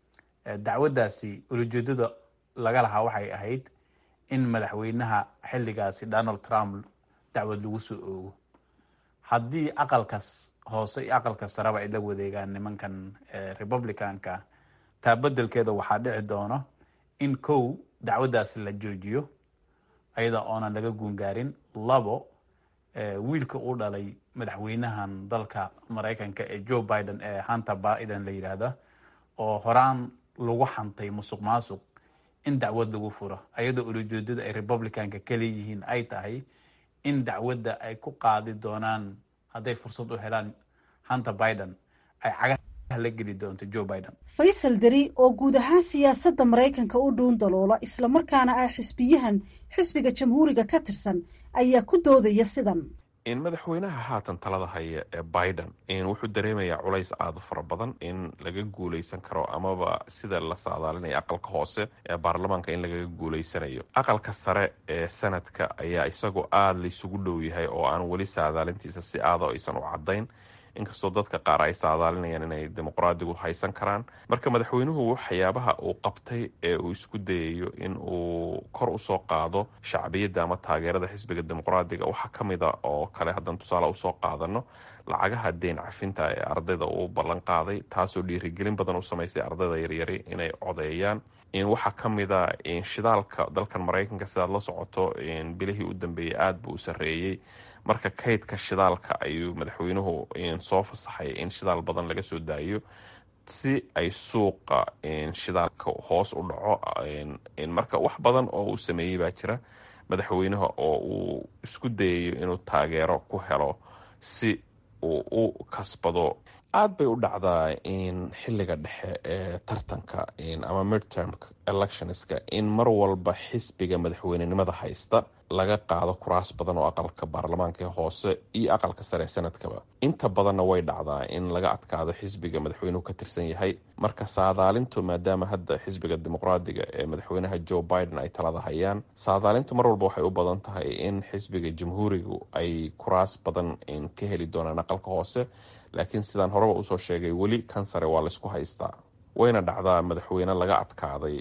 dacwaddaasi ulajeedada laga lahaa waxay ahayd in madaxweynaha xilligaasi donald trump dacwad lagu soo oogo haddii aqalkas hoose iyo aqalka sareba ay la wadeegaan nimankan republicanka taa bedelkeeda waxaa dhici doono in kow dacwaddaasi la joojiyo ayada oonan laga guungaarin labo wiilka uu dhalay madaxweynahan dalka maraykanka ee joe biden ee hunter biden la yidhaahda oo horaan lagu xantay musuq maasuq in dacwad lagu furo ayadoo ulajeedada ay republicanka kaleeyihiin ay tahay in dacwadda ay ku qaadi doonaan hadday fursad u helaan hunter biden ay cagaha la geli doonto joe biden faysal deri oo guud ahaan siyaasadda maraykanka u dhuun daloola islamarkaana ah xisbiyahan xisbiga jamhuuriga ka tirsan ayaa ku doodaya sidan in madaxweynaha haatan talada haya ee biden wuxuu dareemayaa culays aada u fara badan in laga guuleysan karo amaba sida la saadaalinayo aqalka hoose ee baarlamaanka in lagaga guuleysanayo aqalka sare ee sanadka ayaa isagoo aada laysugu dhow yahay oo aan weli saadaalintiisa si aada aysan u cadayn inkastoo dadka qaar ay saadaalinayaan inay dimuqraadigu haysan karaan marka madaxweynuhu waxyaabaha uu qabtay ee uu isku dayayo in uu kor usoo qaado shacbiyadda ama taageerada xisbiga dimuqraadiga waxaa ka mid a oo kale haddaan tusaale usoo qaadano lacagaha deyn cafinta ee ardayda uu ballan qaaday taasoo dhiirigelin badan u samaysay ardayda yaryari inay codeeyaan waxaa ka mid a shidaalka dalkan maraykanka sidaad la socoto bilihii u dambeeyey aada buu u sarreeyey marka kaydka shidaalka ayuu madaxweynuhu soo fasaxay in shidaal badan laga soo daayo si ay suuqa shidaalka hoos u dhaco marka wax badan oo uu sameeyey baa jira madaxweynaha oo uu isku dayayo inuu taageero ku helo si uu u kasbado aada bay u dhacdaa in xiliga dhexe ee tartanka ama midterm electionska in mar walba xisbiga madaxweynenimada haysta laga qaado kuraas badan oo aqalka baarlamaanka hoose iyo aqalka sare sanadkaba inta badanna way dhacdaa in laga adkaado xisbiga madaxweynuhu ka tirsan yahay marka saadaalintu maadaama hadda xisbiga dimuqraadiga ee madaxweynaha joe biden ay talada hayaan saadaalintu mar walba waxay u badan tahay in xisbiga jamhuurigu ay kuraas badan ka heli doonaan aqalka hoose laakiin sidaan horeba usoo sheegay weli kan sare waa laysku haystaa wayna dhacdaa madaxweyne laga adkaaday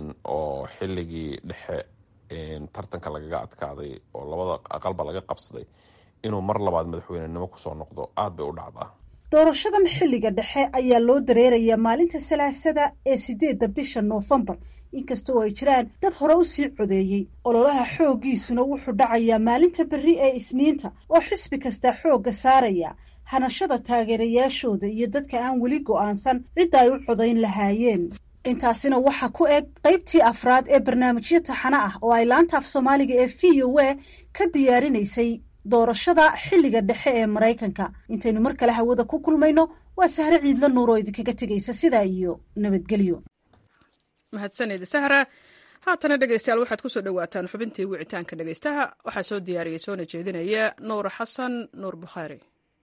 oo xilligii dhexe tartanka lagaga adkaaday oo labada aqalba laga qabsaday inuu mar labaad madaxweynenimo kusoo noqdo aada bay u dhacdaa doorashadan xilliga dhexe ayaa loo dareerayaa maalinta salaasada ee sideedda bisha noofembar inkasta oo ay jiraan dad hore u sii codeeyey ololaha xooggiisuna wuxuu dhacayaa maalinta berri ee isniinta oo xisbi kastaa xoogga saaraya hanashada taageerayaashooda iyo dadka aan weli go'aansan cidda ay u codayn lahaayeen intaasina waxaa ku eg qaybtii afraad ee barnaamijyo taxano ah oo ay laanta af soomaaliga ee v o a ka diyaarinaysay doorashada xilliga dhexe ee maraykanka intaynu mar kale hawada ku kulmayno waa sahre ciidla nuur oo idinkaga tegaysa sidaa iyo nabadgelyo mahadsaned sahra haatana dhegeystayaal waxaad kusoo dhowaataan xubintii wicitaanka dhegeystaha waxaa soo diyaariyay soona jeedinaya nuur xasan nuur bukhaari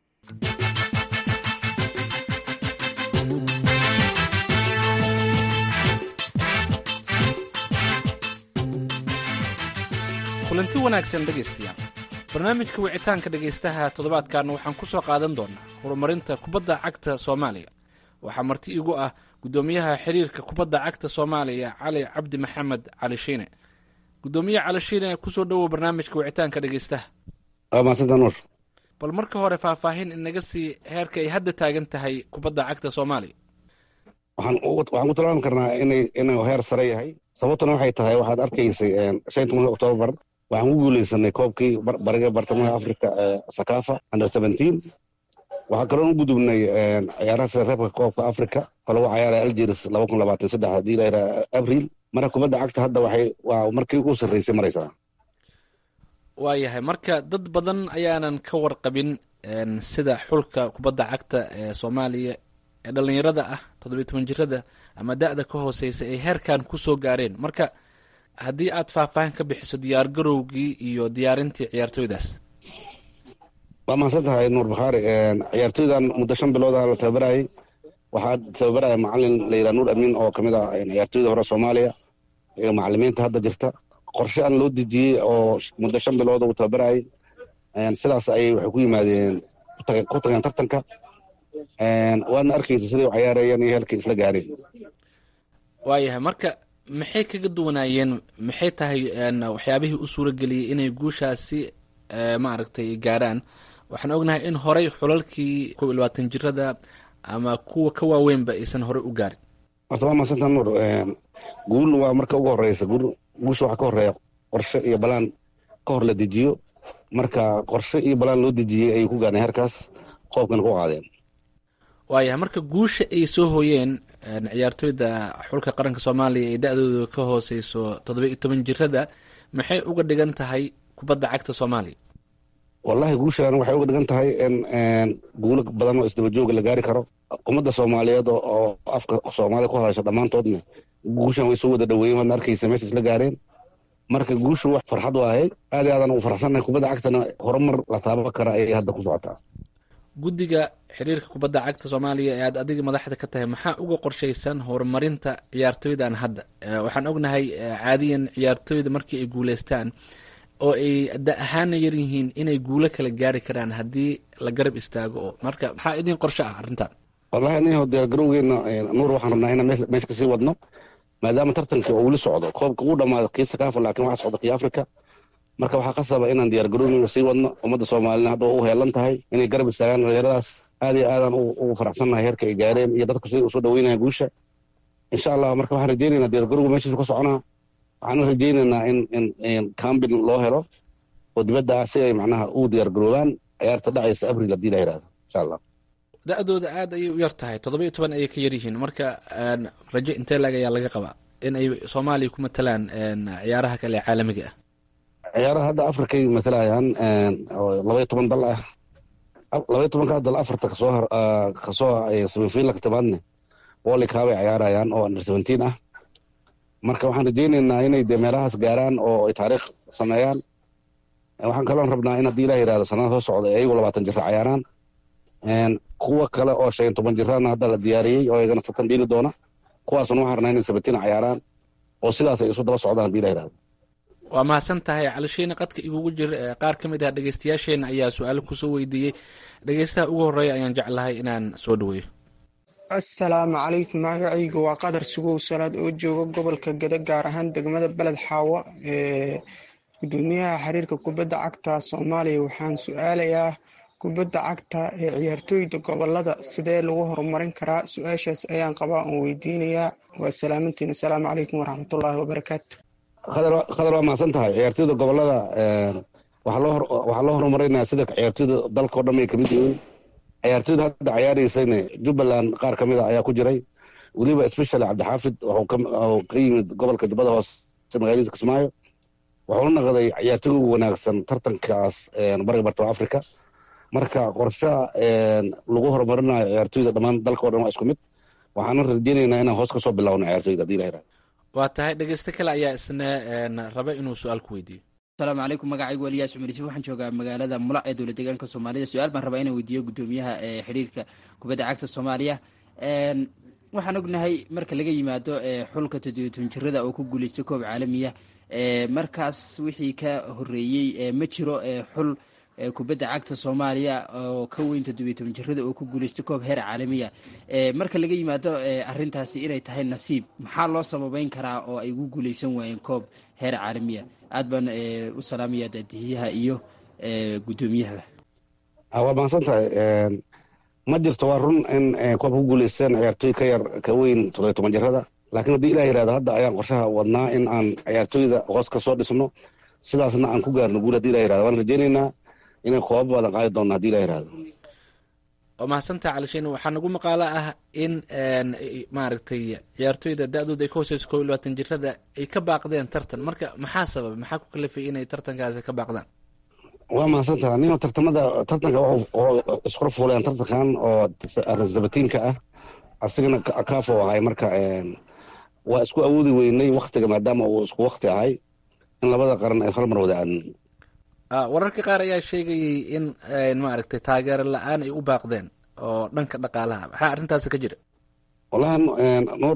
kulanti wanaagsan dhegaystayaal barnaamijka wicitaanka dhegaystaha toddobaadkan waxaan ku soo qaadan doonaa horumarinta kubadda cagta soomaaliya waxaa marti igu ah guddoomiyaha xiriirka kubadda cagta soomaaliya cali cabdi maxamed cali shiine guddoomiye cali shiine kusoo dhowow barnaamijka wicitaanka dhegaystaha maadsantanuur bal marka hore faahfaahin inaga sii heerka ay hadda taagan tahay kubadda cagta soomaaliya waxaan ku tilmaami karnaa inuu heer sare yahay sababtuna waxay tahay waxaad arkaysay shan tobanka oktoobar waxaan ku guuleysanay koobkii bariga bartamaha africa ee sakafa under seventeen waxaa kaloon u gudubnay ciyaaraha sida reebka koobka africa oo lagu cayaaray algeris laba kun labaatan saddex haddii la yidhaha abril marka kubadda cagta hadda waxay waa markii u sarreysay maraysaa waayahay marka dad badan ayaanan ka warqabin sida xulka kubadda cagta ee soomaaliya ee dhallinyarada ah toddobiyo toban jirada ama da-da ka hooseysa ay heerkan kusoo gaareen marka haddii aad faahfaahin ka bixiso diyaar garowgii iyo diyaarintii ciyaartooydaas waa mahadsan tahay nuur bakhaari ciyaartooydan muddo shan bilooda la tababarayay waxaa tababaraya macalin la yidhaha nuur amiin oo kamid ah ciyaartooyda hore soomaaliya iyo macalimiinta hadda jirta qorshe aan loo dejiyey oo muddo shan bilooda uu tababarayay sidaas ayay waxay ku yimaadeen ku tageen tartanka waadna arkaysa siday u cayaarayeen iyo heelkay isla gaareen waayahay marka maxay kaga duwanaayeen maxay tahay waxyaabihii u suura geliyey inay guushaasi maaragtay gaaraan waxaan ognahay in horey xulalkii kob iyo labaatan jirada ama kuwa ka waaweynba aysan horey u gaarin horta waa maasanta nuur guul waa marka ugu horeysa guusha waxaa ka horeeya qorshe iyo balaan ka hor la dejiyo marka qorshe iyo balaan loo dejiyey ayay ku gaareen heerkaas qoobkana ku qaadeen waayahay marka guusha ay soo hooyeen ciyaartooyda xulka qaranka soomaaliya ee da-dooda ka hooseyso toddoba iyo toban jirada maxay uga dhigan tahay kubadda cagta soomaaliya wallahi guushan waxay uga dhigan tahay in guulo badan oo isdaba jooga la gaari karo ummadda soomaaliyeed oo afka soomaaliya ku hadasha dhammaantoodna guushan way soo wada dhaweeyen waadna arkaysa meesha isla gaareen marka guushu wax farxad u ahayd aad iyo aadan ugu faraxsannahay kubadda cagtana horumar la taaban kara ayay hadda ku socotaa guddiga xiriirka kubadda cagta soomaaliya ee aad adiga madaxda ka tahay maxaa uga qorshaysan horumarinta ciyaartooydan hadda waxaan ognahay caadiyan ciyaartooyda markii ay guuleystaan oo ay da ahaana yar yihiin inay guulo kala gaari karaan haddii la garab istaago oo marka maxaa idin qorsho ah arrintan wallahi aniho diyaargarowgeena nuur waxaan rabnaa inaan meesha kasii wadno maadaama tartanka oo weli socdo koobka uu dhamaado kii sakaafa laakiin waxaa socda kii africa marka waxaa qasaba inaan diyaargarowgeena sii wadno ummadda soomaalina hadda u heelan tahay inay garab istaagaan dhalinyaradaas aad iyo aadaan ugu faraxsannahay heerka ay gaareen iyo dadku siday usoo dhaweynayaan guusha insha allah marka waxaan rajeynaynaa diyaargarowga meeshiisu ka soconaa waxaan rajeynaynaa in in cambin loo helo oo dibadda ah si ay macnaha u diyaargaroobaan ciyaarta dhacaysa abril haddii la yidhahdo insha allah da-dooda aad ayay u yar tahay toddoba iyo toban ayay ka yar yihiin marka rajo intee lag ayaa laga qabaa in ay soomaaliya ku matalaan ciyaaraha kale ee caalamiga ah ciyaaraha hadda afrikay matalayaan oo labaiyo toban dal ah labaiyo tobankaa dal afarta kasoo kasoo semifinalka timaadne wolikaab ay ciyaarayaan oo under seventeen ah marka waxaan rajeyneynaa inay dee meelahaas gaaraan oo ay taariikh sameeyaan waxaan kaloon rabnaa in haddii ilah yihahdo sanada soo socda ayagu labaatan jira cayaaraan kuwa kale oo shan iyo toban jirana hadda la diyaariyey oo iyagana tartan dhiili doona kuwaasuna waxaan rabnaa inay sabatiin cayaaraan oo sidaas ay isu daba socdaan haddii ilah yihahdo waa mahadsan tahay calishiina qadka igugu jir qaar ka mid ah dhegeystayaasheenna ayaa su-aalo kusoo weydiiyey dhegeystaha ugu horreeya ayaan jeclahay inaan soo dhaweeyo assalaamu calaykum magacaygu waa qadar sugow salaad oo jooga gobolka gada gaar ahaan degmada beled xaawo ee gudoomiyaha xiriirka kubadda cagta soomaaliya waxaan su-aalayaa kubadda cagta ee ciyaartooyda gobolada sidee lagu horumarin karaa su-aashaas ayaan qabaa oon weydiinayaa waa salaamantiin assalaamu calaykum waraxmatullaahi wabarakaatu khadar waa mahadsan tahay ciyaartooyda gobolada waxaa loo horumarinaya sida ciyaartooyda dalka o dhan ay kamid yihiin ciyaartooyda hadda ciyaareysayna jubbaland qaar ka mid a ayaa ku jiray weliba especially cabdixaafid wuxuu ka yimid gobolka jubbada hoose magaaladiisa kismaayo wuxuuna naqday ciyaartooyga ugu wanaagsan tartankaas bariga bartama africa marka qorshaha lagu horumarinayo ciyaartooyda dhammaan dalka o dhan waa isku mid waxaana rajeyneynaa inaan hoos kasoo bilowno ciyaartooyda hadii la yihahdo waa tahay dhegeyste kale ayaa isna raba inuu su-aal ku weydiiyo asalaamu calaykum magacaygu eliyaas cumar yuusuf waxaan joogaa magaalada mula ee dowlad deegaanka soomaalida su-aal baan rabaa inaan weydiiyo gudoomiyaha ee xiriirka kubadda cagta soomaaliya waxaan ognahay marka laga yimaado xulka toddobiyo toban jirada oo ku guuleysta koob caalamiya markaas wixii ka horeeyey ma jiro xul kubadda cagta soomaaliya oo ka weyn toddobiyo toban jirada oo ku guuleysta koob heer caalamiya marka laga yimaado arintaasi inay tahay nasiib maxaa loo sababeyn karaa oo ay ugu guuleysan waayeen koob heer caalamiya aad baan u salaamaya daadihiyaha iyo gudoomiyahaba waa mahadsan tahay ma jirto waa run in koob ku guuleysteen ciyaartooy ka yar ka weyn toddobiyo toban jirada laakiin haddii ilah yihahdo hadda ayaan qorshaha wadnaa in aan ciyaartooyda hoos ka soo dhisno sidaasna aan ku gaarno guul hadii ilah yirahdo waan rajeyneynaa inay koobab badan qaadi doonno hadii ilah yirahdo waa mahadsantaha calishiin waxaa nagu maqaalo ah in maaragtay ciyaartooyda da-dooda ay ka hooseyso koob iyo labaatan jirada ay ka baaqdeen tartan marka maxaa sabab maxaa ku kalafay inay tartankaasi ka baaqdaan waa mahadsantaha nino tartamada tartanka wuxuu iskula fuuleen tartankan oo sabatiinka ah asigana kaafo ahay marka waa isku awoodi weynay waktiga maadaama uu isku wakti ahay in labada qaran ay hal mar wada aadnin wararka qaar ayaa sheegayay in maaragtay taageero la-aan ay u baaqdeen oo dhanka dhaqaalaha maxaa arrintaasi ka jira wallahi nuur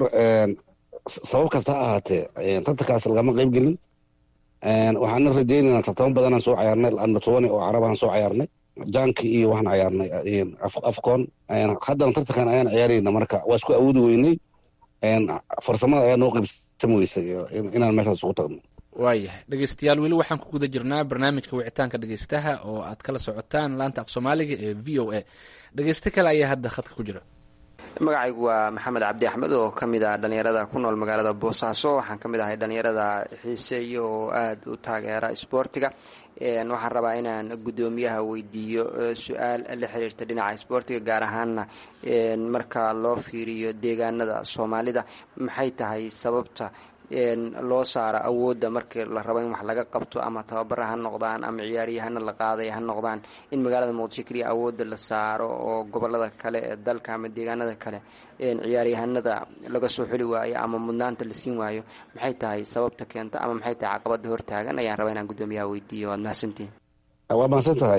sabab kasta ha ahaatee tartankaas lagama qeyb gelin waxaana rajeynaynaa tartamo badanaan soo cayaarnay andotoni oo carabahan soo cayaarnay janki iyo waxaan cayaarnay afcon haddana tartankan ayaan ciyaarayna marka waa isku awoodi weynay farsamada ayaa noo qeybsan weysay inaan meeshaas ugu tagno waayahay dhegeystayaal weli waxaan ku guda jirnaa barnaamijka wicitaanka dhegeystaha oo aad kala socotaan laanta af soomaaliga ee v o a dhegeyste kale ayaa hadda khadka ku jira magacaygu waa maxamed cabdi axmed oo ka mid ah dhallinyarada ku nool magaalada boosaaso waxaan ka mid ahay dhallinyarada xiiseeya oo aada u taageera isboortiga waxaan rabaa inaan guddoomiyaha weydiiyo su-aal la xiriirta dhinaca isboortiga gaar ahaanna marka loo fiiriyo deegaanada soomaalida maxay tahay sababta loo saaro awoodda markii la rabo in wax laga qabto ama tababara ha noqdaan ama ciyaaryahana la qaaday ha noqdaan in magaalada muqdisho keliya awoodda la saaro oo gobolada kale ee dalka ama deegaanada kale ciyaaryahanada laga soo xuli waayo ama mudnaanta la siin waayo maxay tahay sababta keenta ama maxay tahay caqabada hortaagan ayaan rabaa inaan guddoomiyaha weydiiyo waad mahadsantihin waa mahadsan tahay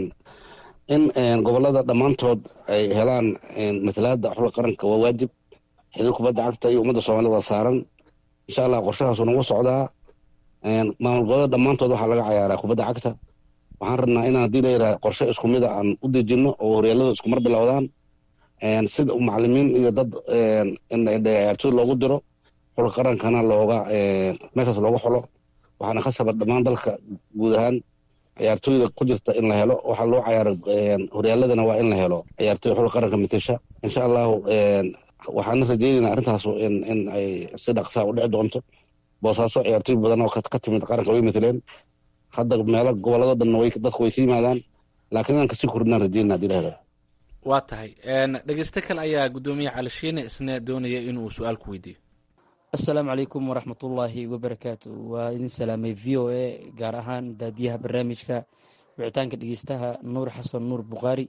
in gobolada dhammaantood ay helaan matalaada xulka qaranka waa waajib xiriir kubadda cagta iyo ummadda soomaalida waa saaran insha allah qorshahaasu nagu socdaa maamul gobolada dhammaantood waxaa laga cayaaraa kubadda cagta waxaan rabnaa inaan haddii la yidhaha qorshe isku mida aan u dejinno oo horyaaladu iskumar bilowdaan sida macalimiin iyo dad ciyaartooy loogu diro xulka qarankana looga meeshaas looga xolo waxaana khasaba dhammaan dalka guud ahaan ciyaartooyda ku jirta in la helo waxaa loo cayaaro horyaaladana waa in la helo ciyaartooy xulka qaranka matasha insha allahu waxaana rajeynayna arrintaas in ay si dhaqsaa u dhici doonto boosaaso ciyaartooy badan oo ka timid qaranka way mataleen hadda meelo gobolado dhan dadku way ka yimaadaan laakiin inaan kasii kordhinaan rajeynana hadii la helo waa tahay dhegeyste kale ayaa guddoomiye cali shiine isna doonaya inuu su-aal ku weydiiyo assalaamu calaykum waraxmatullaahi wabarakaatu waa idin salaamay v o a gaar ahaan daadiyaha barnaamijka wicitaanka dhegeystaha nuur xasan nuur bukhaari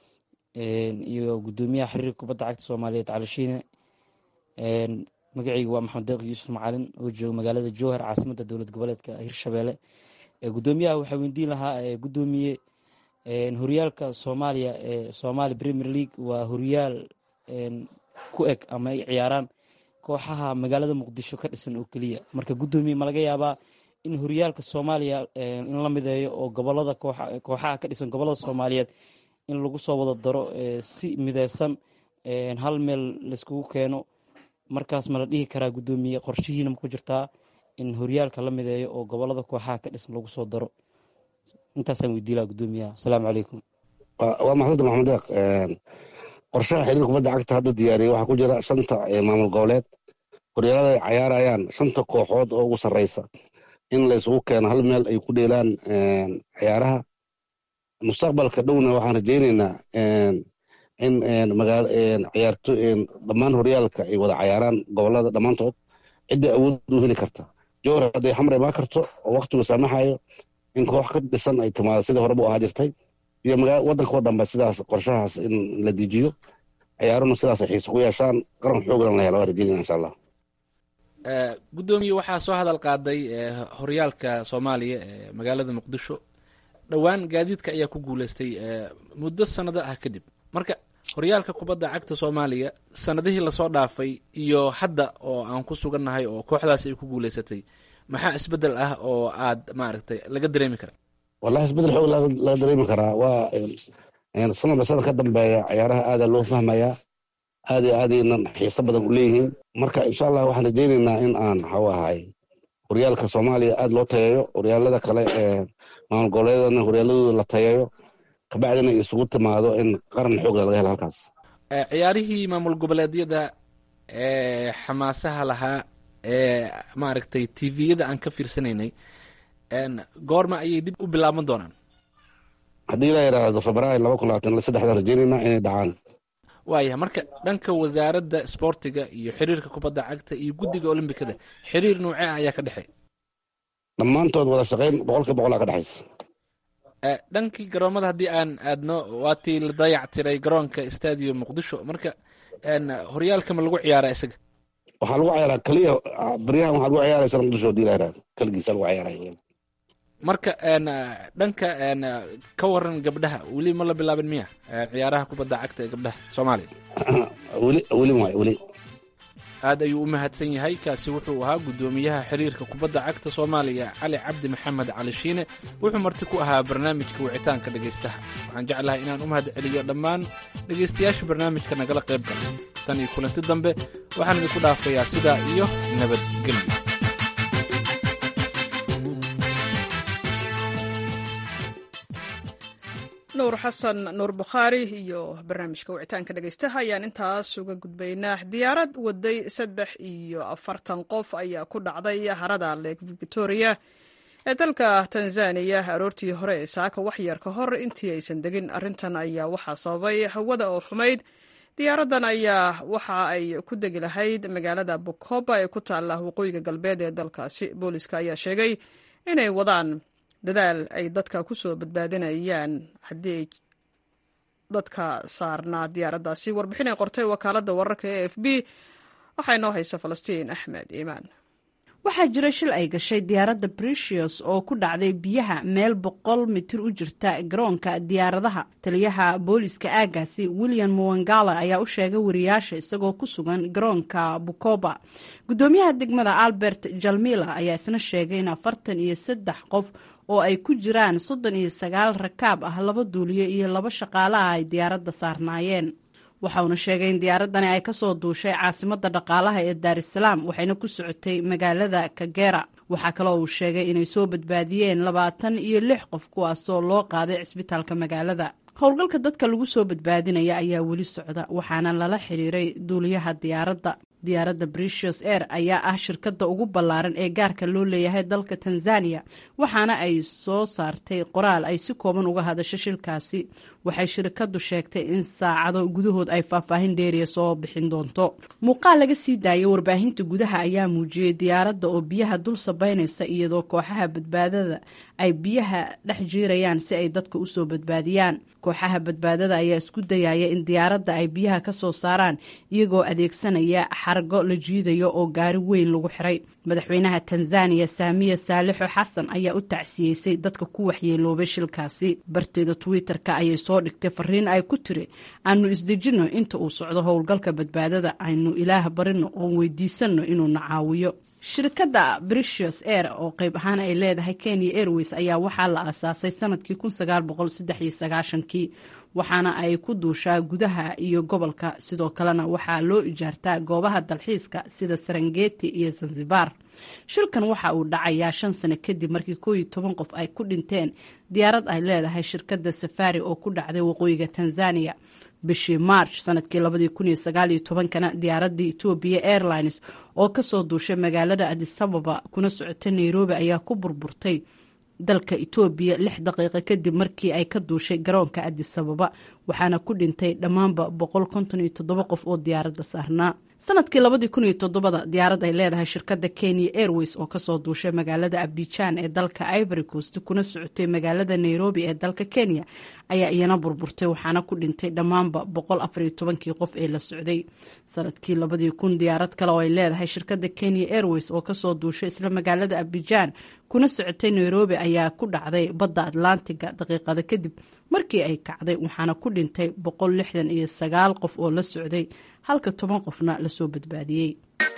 iyo guddoomiyaha xiriirka kubadda cagta soomaaliyeed cali shiine magacayga waa maxamed deeq yuusuf macalin oo jooga magaalada jowhar caasimadda dowlad goboleedka hirshabeelle guddoomiyaha waxaa weydiin lahaa guddoomiye horyaalka soomaaliya ee somaali premier league waa horyaal ku eg ama ay ciyaaraan kooxaha magaalada muqdisho ka dhisan oo keliya marka guddoomiye ma laga yaabaa in horyaalka soomaaliya in la mideeyo oo gobolada kooxaha ka dhisan gobolada soomaaliyeed in lagu soo wada daro si mideysan hal meel layskugu keeno markaas ma la dhihi karaa guddoomiye qorshihiina ma ku jirtaa in horyaalka la mideeyo oo gobolada kooxaha ka dhisan lagu soo daro intaasaan weydiin laha guddoomiyaha asalaamu calaykum waa maxamed maxamed deeq qorshaha xiriir kubadda cagta hadda diyaariyay waxaa ku jira shanta maamul goboleed horyaalada ay cayaarayaan shanta kooxood oo ugu sarreysa in laysugu keeno hal meel ay ku dheelaan ciyaaraha mustaqbalka dhowna waxaan rajeyneynaa in ciyaarto dhammaan horyaalka ay wada cayaaraan gobolada dhammaantood ciddii awood u heli karta jowhar hadday xamar imaan karto oo waktigu saamaxayo in koox ka dhisan ay timaado sidii horeba u ahaa jirtay iyo waddanka oo dhanba sidaas qorshahaas in la dejiyo ciyaaruna sidaas ay xiise ku yeeshaan qaran xooglan la helo waa rajeynayna insha allah guddoomiye waxaa soo hadal qaaday horyaalka soomaaliya ee magaalada muqdisho dhowaan gaadiidka ayaa ku guuleystay muddo sanado ah kadib marka horyaalka kubadda cagta soomaaliya sanadihii lasoo dhaafay iyo hadda oo aan ku sugannahay oo kooxdaas ay ku guuleysatay maxaa isbedel ah oo aad maaragtay laga dareemi kara wallahi isbedel xoog laga dareemi karaa waa sanadba sanad ka dambeeya ciyaaraha aada loo fahmayaa aad iyo aadaynan xiiso badan u leeyihiin marka insha allah waxaan rajeyneynaa in aan waxau ahay horyaalka soomaaliya aada loo tayeeyo horyaalada kale ee maamul goboleedana horyaaladooda la tayeeyo kabacdina isugu timaado in qaran xoogla laga helo halkaas ciyaarihii maamul goboleedyada ee xamaasaha lahaa ee maaragtay tviyada aan ka fiirsanaynay goorma ayay dib u bilaaban doonaan haddii la yidhaahdo februaary laba kun labaatan saddexdaan rajeyneynaa inay dhacaan waayahay marka dhanka wasaaradda sboortiga iyo xiriirka kubadda cagta iyo guddiga olombikada xiriir noocee ah ayaa ka dhexeey dhammaantood wada shaqayn boqolkiiba boqol aa ka dhexaysa dhankii garoomada haddii aan aadno waatii la dayac tiray garoonka stadium muqdisho marka horyaalka ma lagu ciyaara isaga waxaa lagu ciyaaraa keliya baryahan waxaa lagu ciyaaraysa muqdisho hadii la yidhahdo keligiisa lagu ciyaaraya marka dhanka ka waran gabdhaha weli ma la bilaabin miya ciyaaraha kubadda cagta ee gabdhaha soomaaliya weli weli waay weli aad ayuu u mahadsan yahay kaasi wuxuu ahaa guddoomiyaha xiriirka kubadda cagta soomaaliya cali cabdi maxamed cali shiine wuxuu marti ku ahaa barnaamijka wicitaanka dhegaystaha waxaan jeclahay inaan u mahad celiyo dhammaan dhegaystayaasha barnaamijka nagala qayb gala tan iyo kulanti dambe waxaan idinku dhaafayaa sidaa iyo nabadgelyo nuur xasan nuur bukhaari iyo barnaamijka wicitaanka dhegaystaha ayaan intaas uga gudbaynaa diyaarad waday saddex iyo afartan qof ayaa ku dhacday harada lake victoria ee dalka tanzaniya aroortii hore ee saaka waxyar ka hor intii aysan degin arrintan ayaa waxaa sababay hawada oo xumayd diyaaraddan ayaa waxa ay ku degi lahayd magaalada bukoba ee ku taalla waqooyiga galbeed ee dalkaasi booliska ayaa sheegay inay wadaan dadaal ay dadka ku soo badbaadinayaan haddii ay dadka saarnaa diyaaraddaasi warbixin ay qortay wakaaladda wararka e f b waxaa inoo haysa falastiin axmed iimaan waxaa jira shil ay gashay diyaaradda bricius oo ku dhacday biyaha meel boqol mitir u jirta garoonka diyaaradaha taliyaha booliska aagaasi william muwangala ayaa u sheegay wariyaasha isagoo ku sugan garoonka bukoba gudoomiyaha degmada albert jalmila ayaa isna sheegay in afartan iyo saddex qof oo ay ku jiraan soddon iyo sagaal rakaab ah laba duuliyo iyo laba shaqaale ah ay diyaaradda saarnaayeen waxauna sheegay in diyaaradani ay kasoo duushay caasimada dhaqaalaha ee daarisalaam waxayna ku socotay magaalada kagera waxaa kaloo uu sheegay inay soo badbaadiyeen labaatan iyo lix qof kuwaasoo loo qaaday cisbitaalka magaalada howlgalka dadka lagu soo badbaadinaya ayaa weli socda waxaana lala xiriiray duuliyaha diyaaradda diyaaradda bricius air ayaa ah shirkadda ugu ballaaran ee gaarka loo leeyahay dalka tanzania waxaana ay soo saartay qoraal ay si kooban uga hadasho shilkaasi waxay shirkaddu sheegtay in saacado gudahood ay faahfaahin dheeriya soo bixin doonto muuqaal laga sii daayay warbaahinta gudaha ayaa muujiyey diyaaradda oo biyaha dul sabaynaysa iyadoo kooxaha badbaadada ay biyaha dhex jiirayaan si ay dadka usoo badbaadiyaan kooxaha badbaadada ayaa isku dayaya in diyaaradda ay biyaha ka soo saaraan iyagoo adeegsanaya xargo la jiidayo oo gaari weyn lagu xiray madaxweynaha tanzaniya saamiya saalixo xasan ayaa u tacsiyeysay dadka ku waxyeeloobay shilkaasi barteeda twitter-ka ayay soo dhigtay fariin ay ku tiri aanu isdejinno inta uu socdo howlgalka badbaadada aynu ilaah barino oon weydiisanno inuuna caawiyo shirkadda bricius air oo qayb ahaan ay leedahay kenya airways ayaa waxaa la aasaasay sanadkii kii waxaana ay ku duushaa gudaha iyo gobolka sidoo kalena waxaa loo ijaartaa goobaha dalxiiska sida sarangeti iyo zanzibar shilkan waxa uu dhacayaa shan sano kadib markii koo iyo toban qof ay ku dhinteen diyaarad ay leedahay shirkadda safari oo ku dhacday waqooyiga tanzania bishii march sanadkii labadii kun iyo sagaal iyo tobankana diyaaradii etoobiya airlines oo kasoo duushay magaalada adisababa kuna socota nairobi ayaa ku burburtay dalka etoobiya lix daqiiqo kadib markii ay ka duushay garoonka adisababa waxaana ku dhintay dhammaanba boqol konton iyo toddoba qof oo diyaaradda saarnaa sanadkii labadii kun iyo toddobada diyaarad ay leedahay shirkadda kenya airways oo kasoo duushay magaalada abijan ee dalka ivory coast kuna socotay magaalada nairobi ee dalka kenya ayaa iyana burburtay waxaana ku dhintay dhammaanba boqol afariyo tobankii qof ee la socday sanadkii labadii kun diyaarad kale oo ay leedahay shirkadda kenya airways oo kasoo duushay isla magaalada abijan kuna socotay nairobi ayaa ku dhacday badda atlantiga daqiiqada kadib markii ay kacday waxaana ku dhintay boqol lixdan iyo sagaal qof oo la socday halka toban qofna lasoo badbaadiyey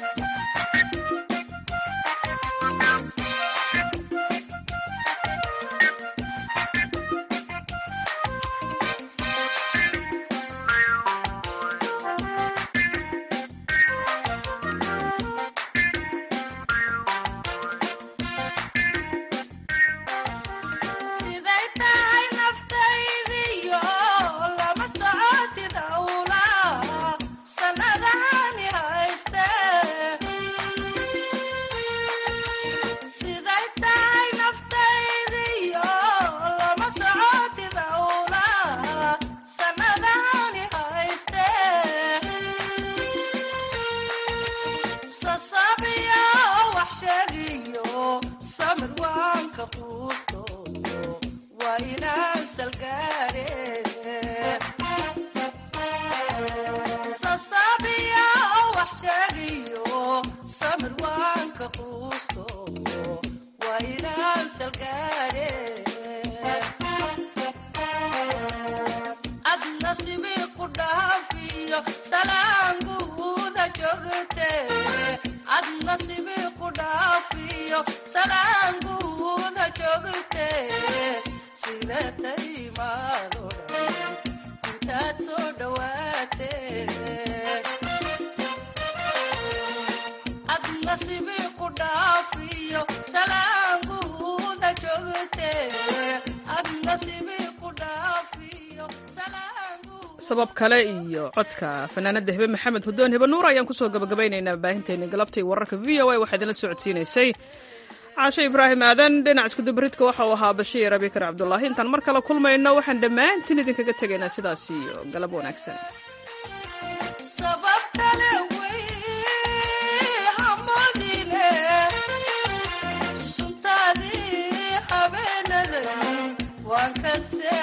sabab kale iyo codka fanaanada hebe maxamed hudoon hebe nuur ayaan kusoo gabagabaynaynaa baahinteeni galabtay wararka v o a waxaa idinla socodsiinaysay caasho ibraahim aadan dhinac iskudubaridka waxa uu ahaa bashiir abikar cabdulaahi intaan mar kale kulmayno waxaan dhammaantiin idinkaga tegaynaa sidaas iyo galab wanaagsan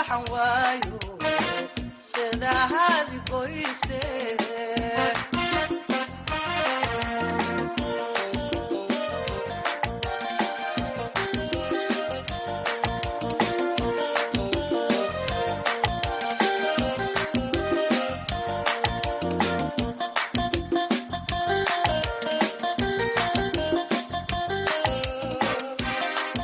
waxaan waayo sidahaadi goyse